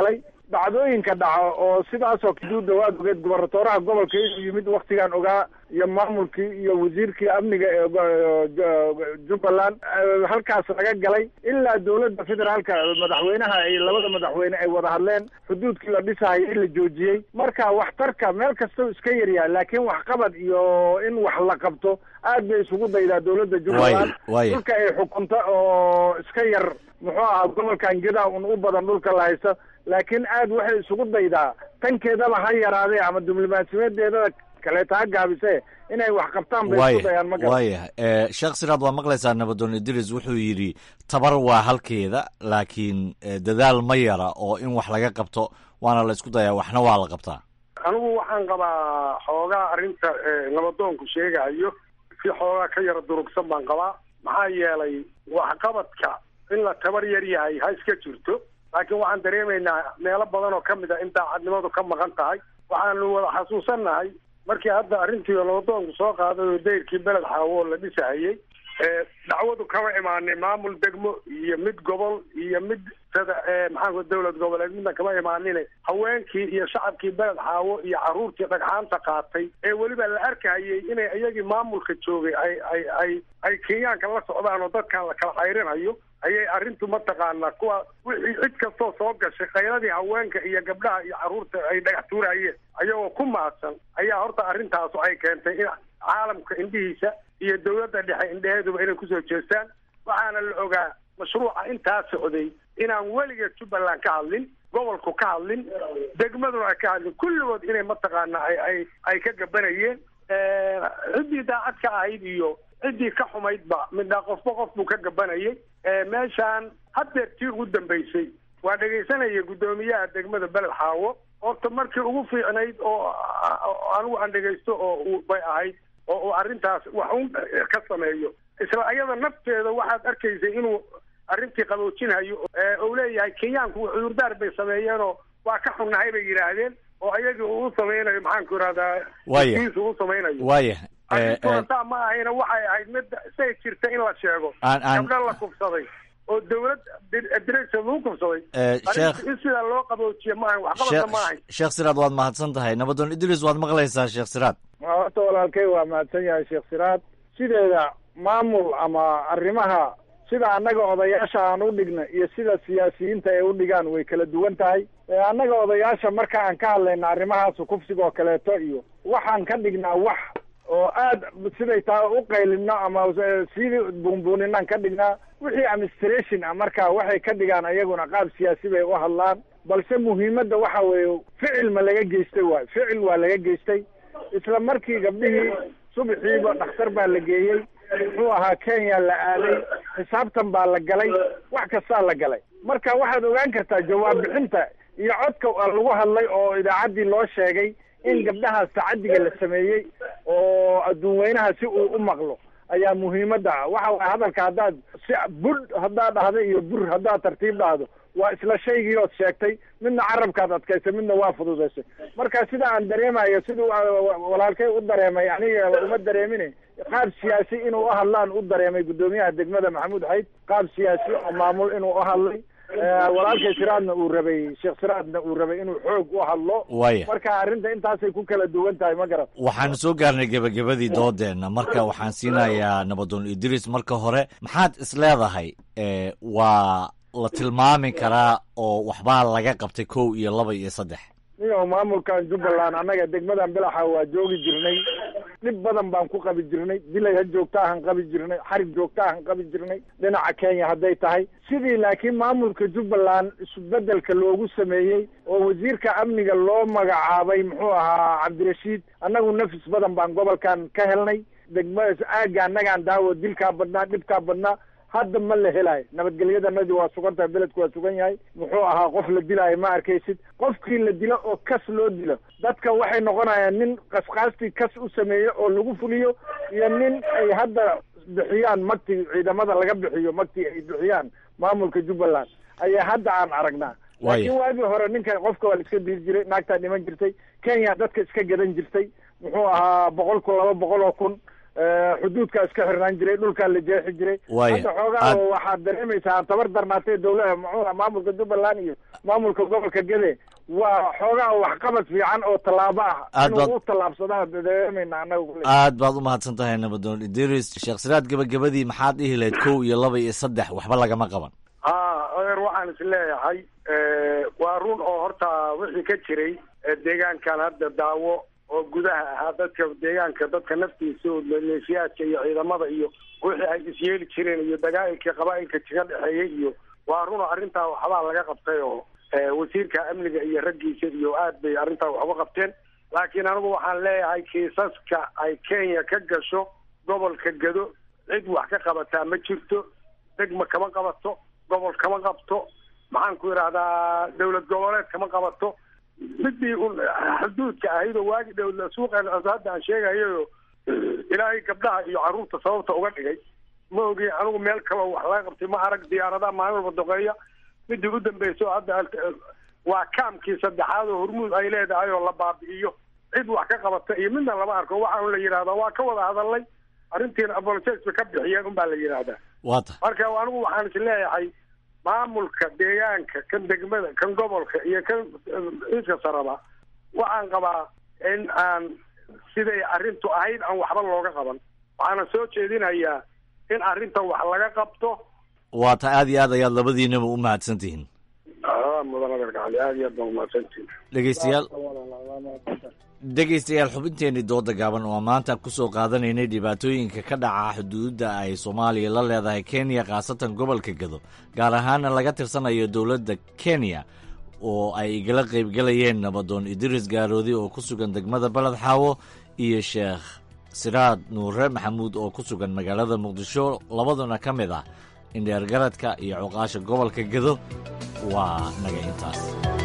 dhacdooyinka dhaco oo sidaasoo kaduuda waad ogeed gobernatooraha gobolka inuu yimid waktigan ogaa iyo maamulkii iyo wasiirkii amniga ee jubbaland halkaas laga galay ilaa dowladda federaalka madaxweynaha ay labada madaxweyne ay wada hadleen xuduudkii la dhisahaya in la joojiyey marka waxtarka meel kastau iska yaryahay laakiin waxqabad iyo in wax la qabto aad bay isugu daydaa dowladda jubbaland dhulka ay xukunto oo iska yar muxuu ahaa gobolkan gedaa un u badan dhulka la haysto laakiin aad waxay isugu daydaa tankeedaba ha yaraadee ama diblomaasiyadeedada kaleeta ha gaabise inay wax qabtaan bay isku dayaan ma
waayahay sheekh siraad waa maqlaysaa nabadoon idris wuxuu yidhi tabar waa halkeeda laakiin dadaal ma yara oo in wax laga qabto waana la isku dayaa waxna waa la qabtaa
anigu waxaan qabaa xoogaa arrinta nabadoonku sheegayo si xoogaa ka yara durugsan baan qabaa maxaa yeelay waxqabadka in la tabar yar yahay ha iska jirto laakiin waxaan dareemaynaa meelo badan oo ka mid a in daacadnimadu ka maqan tahay waxaanu wada xasuusannahay markii hadda arrintii nabadoonku soo qaaday oo dayrkii beled xaawo la dhisahayey dacwadu kama imaanin maamul degmo iyo mid gobol iyo mid sada maxaanku dowlad goboleed midna kama imaanine haweenkii iyo shacabkii beled xaawo iyo carruurtii dhagxaanta qaatay ee weliba la arkahayay inay iyagii maamulka joogay ay ay ay ay kenyaanka la socdaan oo dadkan la kala cayrinayo ayay arrintu mataqaanaa kuwa wixii cid kastoo soo gashay khayradii haweenka iyo gabdhaha iyo carruurta ay dhagax tuurayeen ayagoo ku maadsan ayaa horta arrintaasu ay keentay in caalamka indhihiisa iyo dowladda dhexe indheheeduba inay kusoo jeestaan waxaana la ogaa mashruuca intaa socday inaan weligeed jubbaland ka hadlin gobolku ka hadlin degmaduna ay ka hadlin kulligood inay mataqaana ay ay ay ka gabanayeen ciddii daacad ka ahayd iyo ciddii ka xumaydba midna qofba qof buu ka gabanayay meeshaan haddeer tii ugu dambaysay waa dhegaysanaya guddoomiyaha degmada beled xaawo horta markii ugu fiicnayd oo anigu aan dhegaysto oo bay ahayd oo uu arrintaas wax un ka sameeyo isla ayada nafteeda waxaad arkaysay inuu arrintii qaboojinhayo ou leeyahay kenyaanku cudurdaar bay sameeyeenoo waa ka xunnahay bay yidhaahdeen oo ayagii uu samaynayo maxaanku irahdaa
Waaya.
isu u samaynayo
waaya
arrintuna saa ma ahayna waxay ahayd mid say jirta in la sheego
Aan- aan-
gabdho la kufsaday oo dowlad diraysa lagu kufsaday
Eh,
arrinta
Sheekh-
in sidaa loo qaboojiye ma ahayn waxqabadna ma ahayn
sheekh siraad waad mahadsan tahay nabadoon idris waad maqlaysaa sheekh siraad
horta walaalkay waa mahadsan yahay sheekh siraad sideeda maamul ama arrimaha sida annaga odayaasha aan u dhigna iyo sida siyaasiyiinta ay u dhigaan way kala duwan tahay ee annaga odayaasha marka aan ka hadlayna arrimahaas kufsiga oo kaleeto iyo waxaan ka dhignaa wax oo aad siday taa u qaylino ama sidii buunbuuninaan ka dhignaa wixii administration ah marka waxay ka dhigaan ayaguna qaab siyaasi bay u hadlaan balse muhiimadda waxa weeye ficil ma laga geystay waay ficil waa laga geystay isla markii gabdhihii subaxiiba dhakhtar baa la geeyey muxuu ahaa kenya la aaday xisaabtan baa la galay wax kastaa la galay marka waxaad ogaan kartaa jawaab bixinta iyo codka lagu hadlay oo idaacaddii loo sheegay in gabdhahaas tacadiga la sameeyey oo adduun weynaha si uu u maqlo ayaa muhiimadda ah waxa waye hadalka haddaad si budh haddaad dhahdo iyo bur haddaad tartiib dhahdo waa isla shaygii ood sheegtay midna carabkaad adkaysay midna waa fududaysay marka sida aan dareemayo siduu wa- walaalkay u dareemay aniga uma dareemin qaab siyaasi inuu u hadlaan u dareemay guddoomiyaha degmada maxamuud xayd qaab siyaasi oo maamul inuu u hadlay Eh, walaalkay siraadna uu rabay sheekh siraadna uu rabay inuu xoog u hadlo
Waaya.
marka arrinta intaasay ku kala duwan tahay ma garan
waxaan soo gaarnay gebagabadii doodeenna marka waxaan siinayaa nabadoon idris marka hore maxaad is leedahay eh, waa la tilmaami karaa oo waxbaa laga qabtay kow iyo laba iyo saddex
iyo maamulkan jubbaland annaga degmadan bilaxa waa joogi jirnay dhib badan baan ku qabi jirnay dilay ha joogtaahan qabi jirnay xarig joogtaahan qabi jirnay dhinaca kenya hadday tahay sidii laakiin maamulka jubbaland isbedelka loogu sameeyey oo wasiirka amniga loo magacaabay muxuu ahaa cabdirashiid annagu nafis badan baan gobolkan ka helnay degmadaas aagga annagaan daawo dilkaa badnaa dhibkaa badnaa hadda ma la helayo nabadgelyadanadii waa sugan tahay beledku waa sugan yahay muxuu ahaa qof la dilaayo ma arkaysid qofkii la dilo oo kas loo dilo dadka waxay noqonayaan nin qasqaastii kas u sameeyo oo lagu fuliyo iyo nin ay hadda bixiyaan magtii ciidamada laga bixiyo magtii ay bixiyaan maamulka jubbaland ayaa hadda aan aragnaa
Waaya.
laakiin waagii hore ninka qofka waa la iska dili jiray naagtaa dhiman jirtay kenya dadka iska gadan jirtay muxuu ahaa boqol kun laba boqol oo kun Eh, xuduudkaa iska xirnaan jiray dhulkaa la jeexi jiray
Waaya.
hadda xoogaa
Aad-
waxaad dareemaysaa tabar darnaatay dowlada muxuu ahaa maamulka jubbaland iyo maamulka gobolka gede waa xoogaa waxqabad fiican oo tallaabo ah
Aad baad-
inuu u tallaabsadaa dareemayna annaga kule
aad baad u mahadsan tahay nabadoon idris sheekh siraad gebagabadii maxaad dhihi lahayd kow iyo laba iyo saddex waxba lagama qaban
ha odeer waxaan is leeyahay waa run oo horta wixii ka jiray ee deegaankan hadda daawo oo gudaha ahaa dadka deegaanka dadka naftiisa oo maleeshiyaadka iyo ciidamada iyo wixii ay isyeeli jireen iyo dagaalkii qabaa'ilka kaga dhexeeyey iyo waa run oo arrintaa waxbaa laga qabtay oo eh, wasiirka amniga iyo raggiisa iyo aad bay arrintaa wax uga qabteen laakiin anigu waxaan leeyahay kiisaska ay kenya ka gasho gobolka gado cid wax ka qabataa ma jirto degma kama qabato gobol kama qabto maxaan ku idhahdaa dowlad goboleed kama qabato midii un xuduudka ahayd oo waagi dhow suuqeen hadda aan sheegayo ilaahay gabdhaha iyo carruurta sababta uga dhigay ma ogi anigu meel kaloo wax laga qabtay ma arag diyaaradaha maalin walba doqeeya midii u dambeyso hadda waa kaamkii saddexaad oo hormuud ay leedahay oo la baabi'iyo cid wax ka qabata iyo midna lama arko waxaa un la yidhahdaa waa ka wada hadalnay arrintiina apologies bay ka bixiyeen un baa la yidhahdaa
waa tahay
marka anigu waxaan is leeyahay maamulka deegaanka kan degmada kan gobolka iyo kan iska saraba waxaan qabaa in aan siday arrintu ahayd aan waxba looga qaban waxaana soo jeedinayaa in arrintan wax laga qabto
waa ta aad iyo aad ayaad labadiinaba u mahadsan tihiin
ah mudan adeerkacali aad iyo aad baan umahadsantihin
dhegeystayaal dhegeystayaal xubinteenii dooda gaaban oo maanta kusoo qaadanaynay dhibaatooyinka ka dhaca xuduudda ay soomaaliya la leedahay kenya khaasatan gobolka gado gaar ahaana laga tirsanayo dowladda kenya oo ay igala qaybgelayeen nabadoon idris gaaroodi oo ku sugan degmada baled xaawo iyo sheekh siraad nuure maxamuud oo ku sugan magaalada muqdisho labaduna ka mid ah indheergaradka iyo cuqaasha gobolka gado waa naga intaas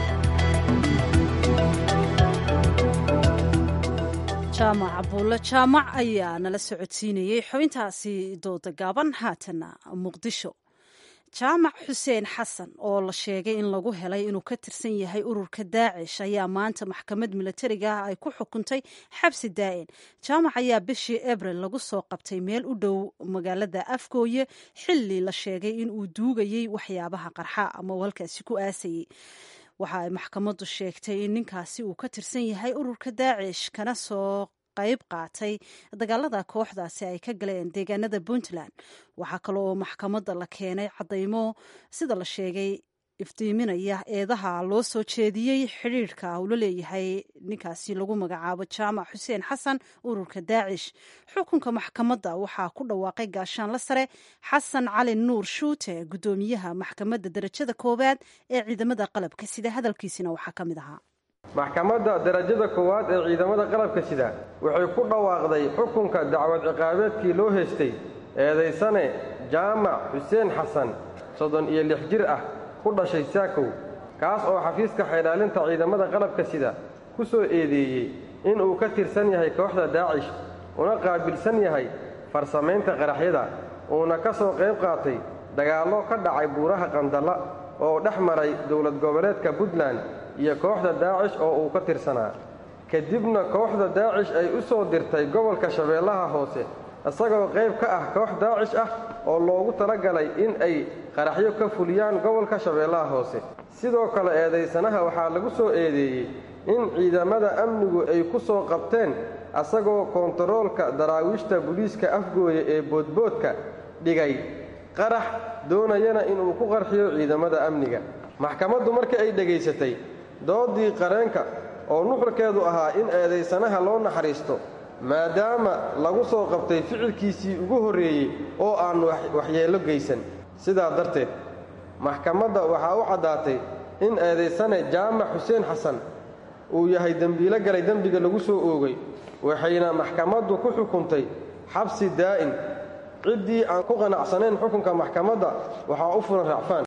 jaamac abuulle jaamac ayaa nala socodsiinayey xubintaasi dooda gaaban haatana muqdisho jaamac xuseen xasan oo la sheegay in lagu helay inuu ka tirsan yahay ururka daacish ayaa maanta maxkamad milatariga ah ay ku xukuntay xabsi daa'in jaamac ayaa bishii abril lagu soo qabtay meel u dhow magaalada afgooye xilli la sheegay in uu duugayey waxyaabaha qarxa ama uu halkaasi ku aasayey waxa ay maxkamaddu sheegtay in ninkaasi uu ka tirsan yahay ururka daacish kana soo qayb qaatay dagaalada kooxdaasi ay ka galeen deegaanada puntland waxaa kale oo maxkamadda la keenay caddaymo sida la sheegay iftiiminaya eedaha loo soo jeediyey xidhiirhka uu la leeyahay ninkaasi lagu magacaabo jaamac xuseen xasan ururka daacish xukunka maxkamadda waxaa ku dhawaaqay gaashaanla sare xasan cali nuur shuute guddoomiyaha maxkamadda darajada koowaad ee ciidamada qalabka sida hadalkiisina waxaa ka mid ahaa
maxkamadda darajada koowaad ee ciidamada qalabka sida waxay ku dhawaaqday xukunka dacwad ciqaabeedkii loo heystay eedaysane jaamac xuseen xasan soddon iyo lix jir ah ku dhashay saakow kaas oo xafiiska xaydhaalinta ciidamada qalabka sida ku soo eedeeyey inuu ka tirsan yahay kooxda daacish una qaabilsan yahay farsamaynta qaraxyada uuna ka soo qayb qaatay dagaallo ka dhacay buuraha qandalla oo dhex maray dowlad goboleedka puntland iyo kooxda daacish oo uu ka tirsanaa kadibna kooxda daacish ay u soo dirtay gobolka shabeellaha hoose isagoo qayb ka ah koox daacish ah oo loogu talagalay in ay qaraxyo ka fuliyaan gobolka shabeellaha hoose sidoo kale eedaysanaha waxaa lagu soo eedeeyey in ciidamada amnigu ay ku soo qabteen asagoo koontaroolka daraawiishta buliiska afgooye ee boodboodka dhigay qarax doonayana inuu ku qarxiyo ciidamada amniga maxkamaddu markii ay dhegaysatay doodii qareenka oo nuxurkeedu ahaa in eedaysanaha loo naxariisto maadaama lagu soo qabtay ficilkiisii ugu horreeyey oo aan waxyeello geysan sidaa darteed maxkamadda waxaa u caddaatay in eedaysane jaamac xuseen xasan uu yahay dembiilo galay dembiga lagu soo oogay waxayna maxkamaddu ku xukuntay xabsi daa'in ciddii aan ku qanacsanayn xukunka maxkamadda waxaa u furan racfaan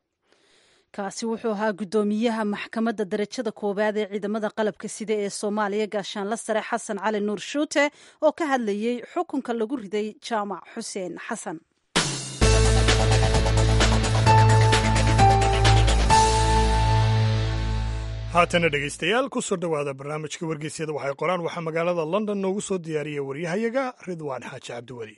kaasi wuxuu ahaa guddoomiyaha maxkamadda darajada koowaad ee ciidamada qalabka sida ee soomaaliya gaashaanla sare xasan cali nuur shuute oo ka hadlayey xukunka lagu riday jaamac xuseen xasan
haatana dhegaystayaal ku soo dhowaada barnaamijka wargeysyada waxay qoraan waxaa magaalada london noogu soo diyaariyay waryahayaga ridwaan xaaji cabdiweli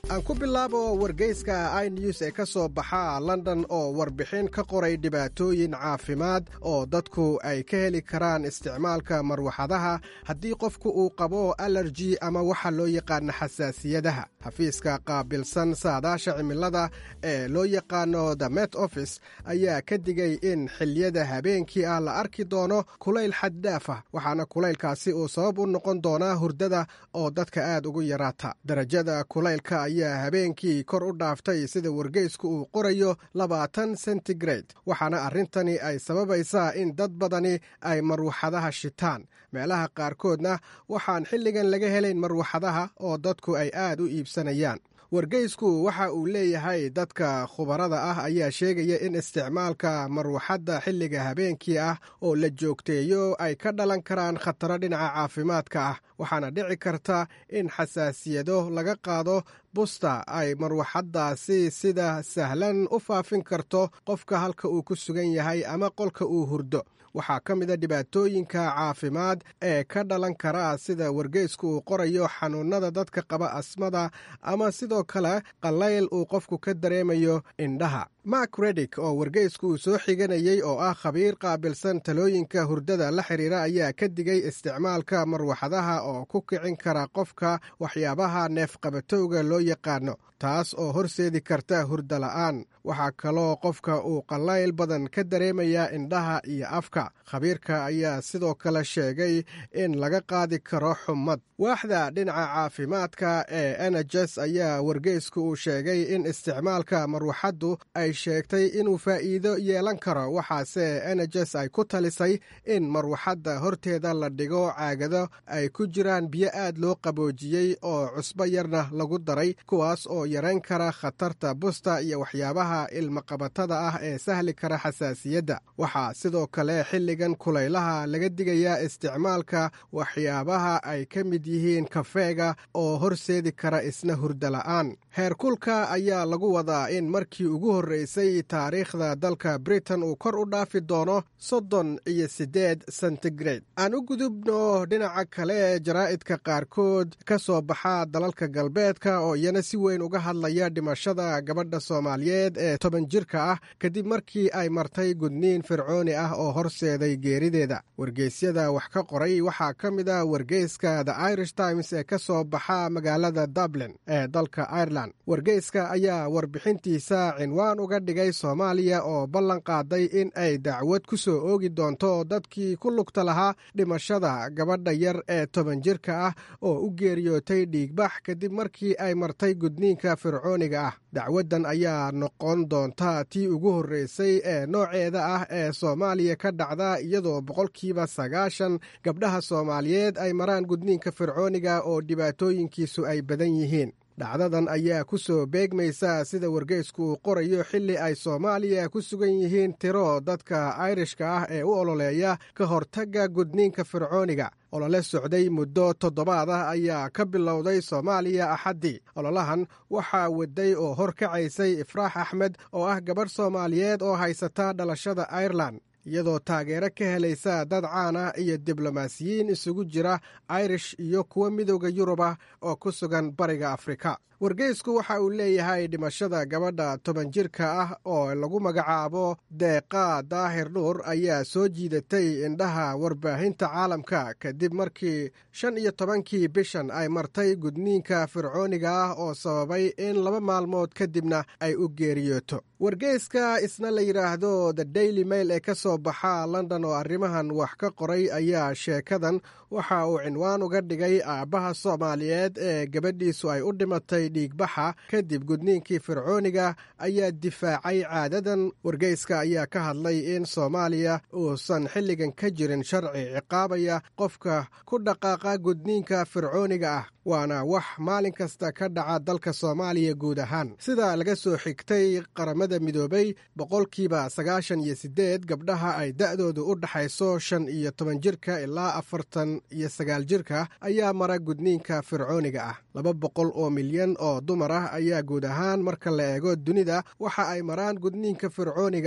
aan ku bilaabo wargeyska i news ee ka soo baxa london oo warbixin ka qoray dhibaatooyin caafimaad oo dadku ay ka heli karaan isticmaalka marwaxadaha haddii qofku uu qabo alerji ama waxa loo yaqaano xasaasiyadaha xafiiska qaabilsan saadaasha cimilada ee loo yaqaano the met office ayaa ka digay in xiliyada habeenkii ah la arki doono kulayl xaddhaaf ah waxaana kulaylkaasi uu sabab u noqon doonaa hurdada oo dadka aad ugu yaraata darajada kulaylka ayaa habeenkii kor u dhaaftay sida wargeysku uu qorayo labaatan sentigrade waxaana arrintani ay sababaysaa in dad badani ay marwaxadaha shitaan meelaha qaarkoodna waxaan xilligan laga helayn marwaxadaha oo dadku ay aad u iibsanayaan wargeysku waxa uu leeyahay dadka khubarada ah ayaa sheegaya in isticmaalka marwaxadda xilliga habeenkii ah oo la joogteeyo ay ka dhalan karaan khataro dhinaca caafimaadka ah waxaana dhici karta in xasaasiyado laga qaado busta ay marwaxaddaasi sida sahlan u faafin karto qofka halka uu ku sugan yahay ama qolka uu hurdo waxaa ka mida dhibaatooyinka caafimaad ee ka dhalan kara sida wargeysku uu qorayo xanuunada dadka qaba asmada ama sidoo kale qallayl uu qofku ka dareemayo indhaha mak redig oo wargeysku uu soo xiganayey oo ah khabiir qaabilsan talooyinka hurdada la xiriira ayaa ka digay isticmaalka marwaxadaha oo ku kicin kara qofka waxyaabaha neefqabatowga loo yaqaano taas oo horseedi karta hurda la'aan waxaa kaloo qofka uu qallayl badan ka dareemayaa indhaha iyo afka khabiirka ayaa sidoo kale sheegay in laga qaadi karo xumad waaxda dhinaca caafimaadka ee enejes ayaa wargeysku uu sheegay in isticmaalka marwaxaddu ay sheegtay inuu faa'iido yeelan karo waxaase enejes ay ku talisay in marwaxadda horteeda la dhigo caagado ay ku jiraan biyo aad loo qaboojiyey oo cusbo yarna lagu daray kuwaas oo yarayn kara khatarta busta iyo waxyaabaha ilmaqabatada ah ee sahli kara xasaasiyadda waxaa sidoo kale xilligan kulaylaha laga digayaa isticmaalka waxyaabaha ay ka mid yihiin kafeega oo horseedi kara isna hurdala'aan heerkulka ayaa lagu wadaa in markii ugu horreysay taariikhda dalka britain uu kor u dhaafi doono soddon iyo siddeed sentigrade aan u gudubno dhinaca kale jaraa'idka qaarkood ka soo baxa dalalka galbeedka oo iyana si weyn uga hadlaya dhimashada gabadha soomaaliyeed ee toban jirka ah kadib markii ay martay gudniin fircooni ah oo horseeday geerideeda wargeysyada wax ka qoray waxaa ka mid a wargeyska the irish times ee ka soo baxa magaalada dublin ee dalka ireland wargeyska ayaa warbixintiisa cinwaan uga dhigay soomaaliya oo ballan qaaday in ay dacwad ku soo oogi doonto dadkii ku lugta lahaa dhimashada gabadha yar ee toban jirka ah oo u geeriyootay dhiigbax kadib markii ay martay gudniinka fircooniga ah dacwaddan ayaa noqon doonta tii ugu horreysay ee nooceeda ah ee soomaaliya ka dhacda iyadoo boqolkiiba sagaashan gabdhaha soomaaliyeed ay maraan gudniinka fircooniga oo dhibaatooyinkiisu ay badan yihiin dhacdadan ayaa ku soo beegmaysa sida wargeysku uu qorayo xilli ay soomaaliya ku sugan yihiin tiro dadka ayrishka ah ee u ololeeya ka hortagga gudniinka fircooniga olole socday muddo toddobaad ah ayaa ka bilowday soomaaliya axaddii ololahan waxaa waday oo hor kacaysay ifraax axmed oo ah gabadh soomaaliyeed oo haysata dhalashada airelan iyadoo taageero ka helaysa dad caan ah iyo diblomaasiyiin isugu jira irish iyo kuwo midooda yurubah oo ku sugan bariga afrika wargeysku waxa uu leeyahay dhimashada gabadha toban jirka ah oo lagu magacaabo deeqa daahir nuur ayaa soo jiidatay indhaha warbaahinta caalamka kadib markii shan iyo tobankii bishan ay martay gudniinka fircooniga ah oo sababay in laba maalmood kadibna ay u geeriyooto wargeyska isna la yidhaahdo the daily mail ee ka soo baxa london oo arrimahan wax ka qoray ayaa sheekadan waxa uu cinwaan uga dhigay aabbaha soomaaliyeed ee gabadhiisu ay u dhimatay dhiigbaxa kadib gudniinkii fircooniga ayaa difaacay caadadan wargeyska ayaa ka hadlay in soomaaliya uusan xilligan ka jirin sharci ciqaabaya qofka ku dhaqaaqa gudniinka fircooniga ah waana wax maalin kasta ka dhaca dalka soomaaliya guud ahaan sida laga soo xigtay qaramada midoobay boqolkiiba sagaashan iyo siddeed gabdhaha ay da'doodu u dhaxayso shan iyo toban jirka ilaa afartan iyo sagaal jirka ayaa mara gudniinka fircooniga ah laba boqol oo milyan oo dumar ah ayaa guud ahaan marka la eego dunida waxa ay maraan gudniinka fircooniga ah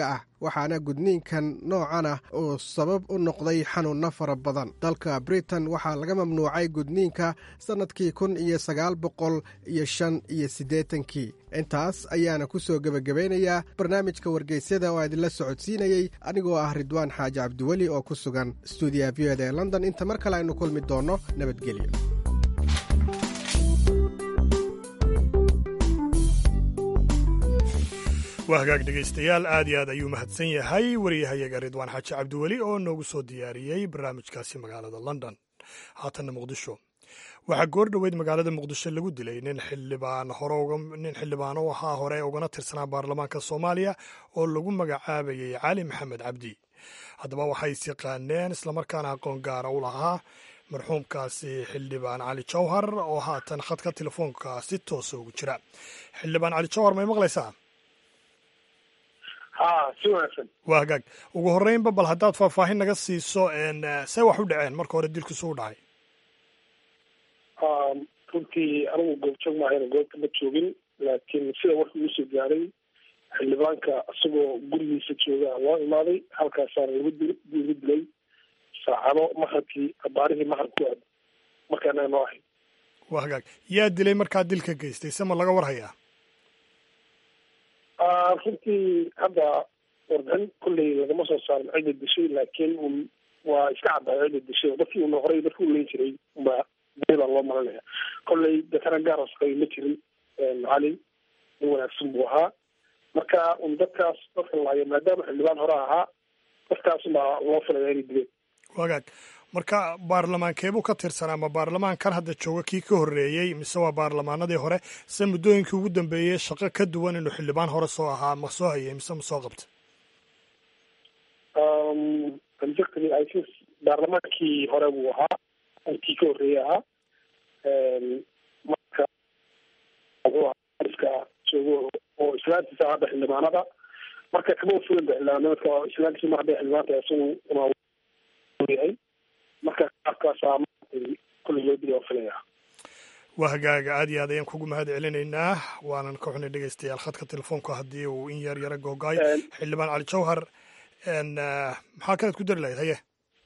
waxaana gudniinkan noocan ah uu sabab u noqday xanuunno fara badan dalka britain waxaa laga mamnuucay gudniinka sannadkii kun iyo sagaal boqol iyo shan iyo siddeetankii intaas ayaana ku soo gebagabaynayaa barnaamijka wargeysyada oo idinla socodsiinayey anigoo ah ridwaan xaaji cabdiweli oo ku sugan stuudiyaha v oda ee london inta mar kale aynu kulmi doonno nabadgelyo
waa hagaag dhegaystayaal aad iyo aad ayuu mahadsan yahay wariyahayaga ridwaan xaaji cabdiweli oo noogu soo diyaariyey barnaamijkaasi magaalada london haatanna muqdisho waxaa goor dhoweyd magaalada muqdisho lagu dilay nin xildhibaan nin xildhibaan oo ahaa hore ugana tirsanaa baarlamaanka soomaaliya oo lagu magacaabayay cali maxamed cabdi haddaba waxay is yaqaaneen islamarkaana aqoon gaara u lahaa marxuumkaasi xildhibaan cali jawhar oo haatan khadka telefoonka si toosa ugu jira xildhibaan cali jawhar may maqlaysaa waa hagaag ugu horreynba bal haddaad faahfaahin naga siiso see wax u dhaceen marka hore dilkiisu u dhacay
runtii anigu goobjoog maahayna goobta ma joogin laakiin sida warka igu soo gaaray xildhibaanka isagoo gurigiisa jooga loo imaaday halkaasaana lagu dil lagu dilay saacado maharkii abaarihii maharku aad markaana noo ahay
waa hagaag yaa dilay markaa dilka geystay se ma laga war hayaa
runtii hadda warbixin kolley lagama soo saarin cidda dishay laakiin un waa iska caddaay cidda dishay oo dadkii una horey dadkii u leyn jiray ba baa loo malanaya kolley dakana gaaras qabay ma jirin cali nin wanaagsan buu ahaa marka un dadkaas dadka laayo maadaama xildhibaan hore ahaa dadkaas baa loo filaya inay dileen
wagaag marka baarlamaankeebuu ka tirsanaa ma baarlamaankan hadda jooga kii ka horreeyey mise waa baarlamaanadii hore se muddooyinkii ugu dambeeyey shaqo ka duwan inuu xildhibaan hore soo ahaa ma soo hayay mise ma soo qabta
baarlamaankii hore buu ahaa kii ka horreeyey ahaa marka iska joogo oo islaantiisa hadda xildhibaanada marka kama fulan ba xildhibaanimaka islaantiisa ma hadda xildhibaanta isagu yahay marka qaabkaasaa kulli loo dili oo filaya
waa hagaaga aad iyo aad ayaan kugu mahad celinaynaa waanan ka xunay dhegaystayaal khadka telefoonka haddii uu in yar yara googaay xildhibaan cali jawhar maxaa kalead ku dari lahayd haye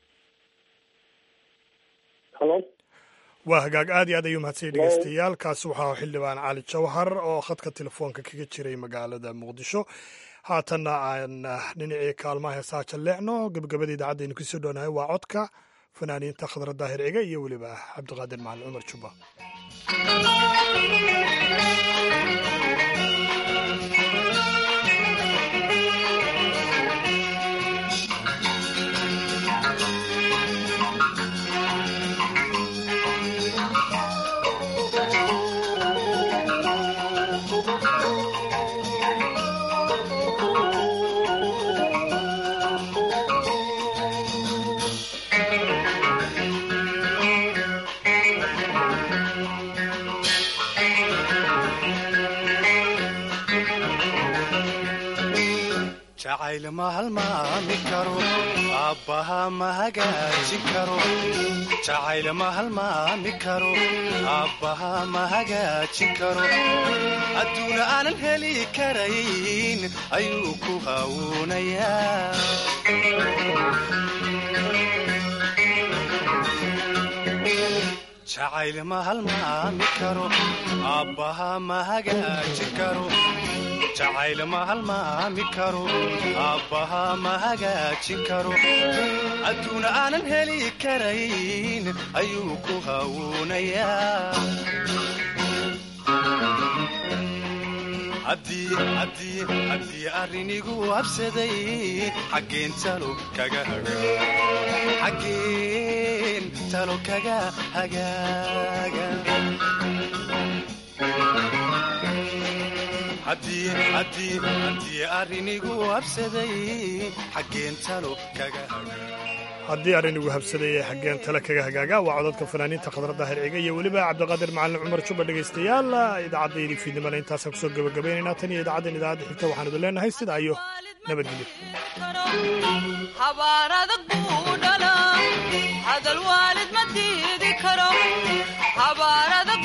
halo
waa hagaag aad iyo aad ayuu mahadsanyay dhegaystayaal kaasi waxaa xildhibaan cali jawhar oo khadka telefoonka kaga jiray magaalada muqdisho haatanna aan dhinacii kaalmaha heesaa jalleecno gebagabada idaacaddaaynu kusoo dhownahay waa codka fanaaniinta khadra daahir ciga iyo weliba cabdiqaadir macalin cumar jubba
jacayl ma halmaami karo aabbaha ma hagaajin karo jacayl ma halmaami karo aabbaha ma hagaajin karo adduuna aanan heli karayn ayuu ku hawuunayaa jacayl ma halmaami karo aabbaha ma hagaajin karo jacayl ma halmaami karo aabbaha ma hagaajin karo adduuna aanan heli karayn ayuu ku hawuunayaa haddii arrinigu habsaday xaggeen talo kaga xaggeen talo kaga hagaaga haddii arrinigu habsaday xaggeen talo kaga
haddii arrinigu habsaday ee xaggeen tale kaga hagaaga waa codadka fanaaniinta khadradda herciga iyo weliba cabdiqaadir macalin cumar juba dhegaystayaal idaacaddaydii fiidnimana intaasaan kusoo gebagabaynaynaa tan iyo idaacaddan idaacadda xigta waxaan idin leenahay sidaa iyo nabadgelyo
habaar adag buu dhalaa hadal waalid ma diidi karo habaar adag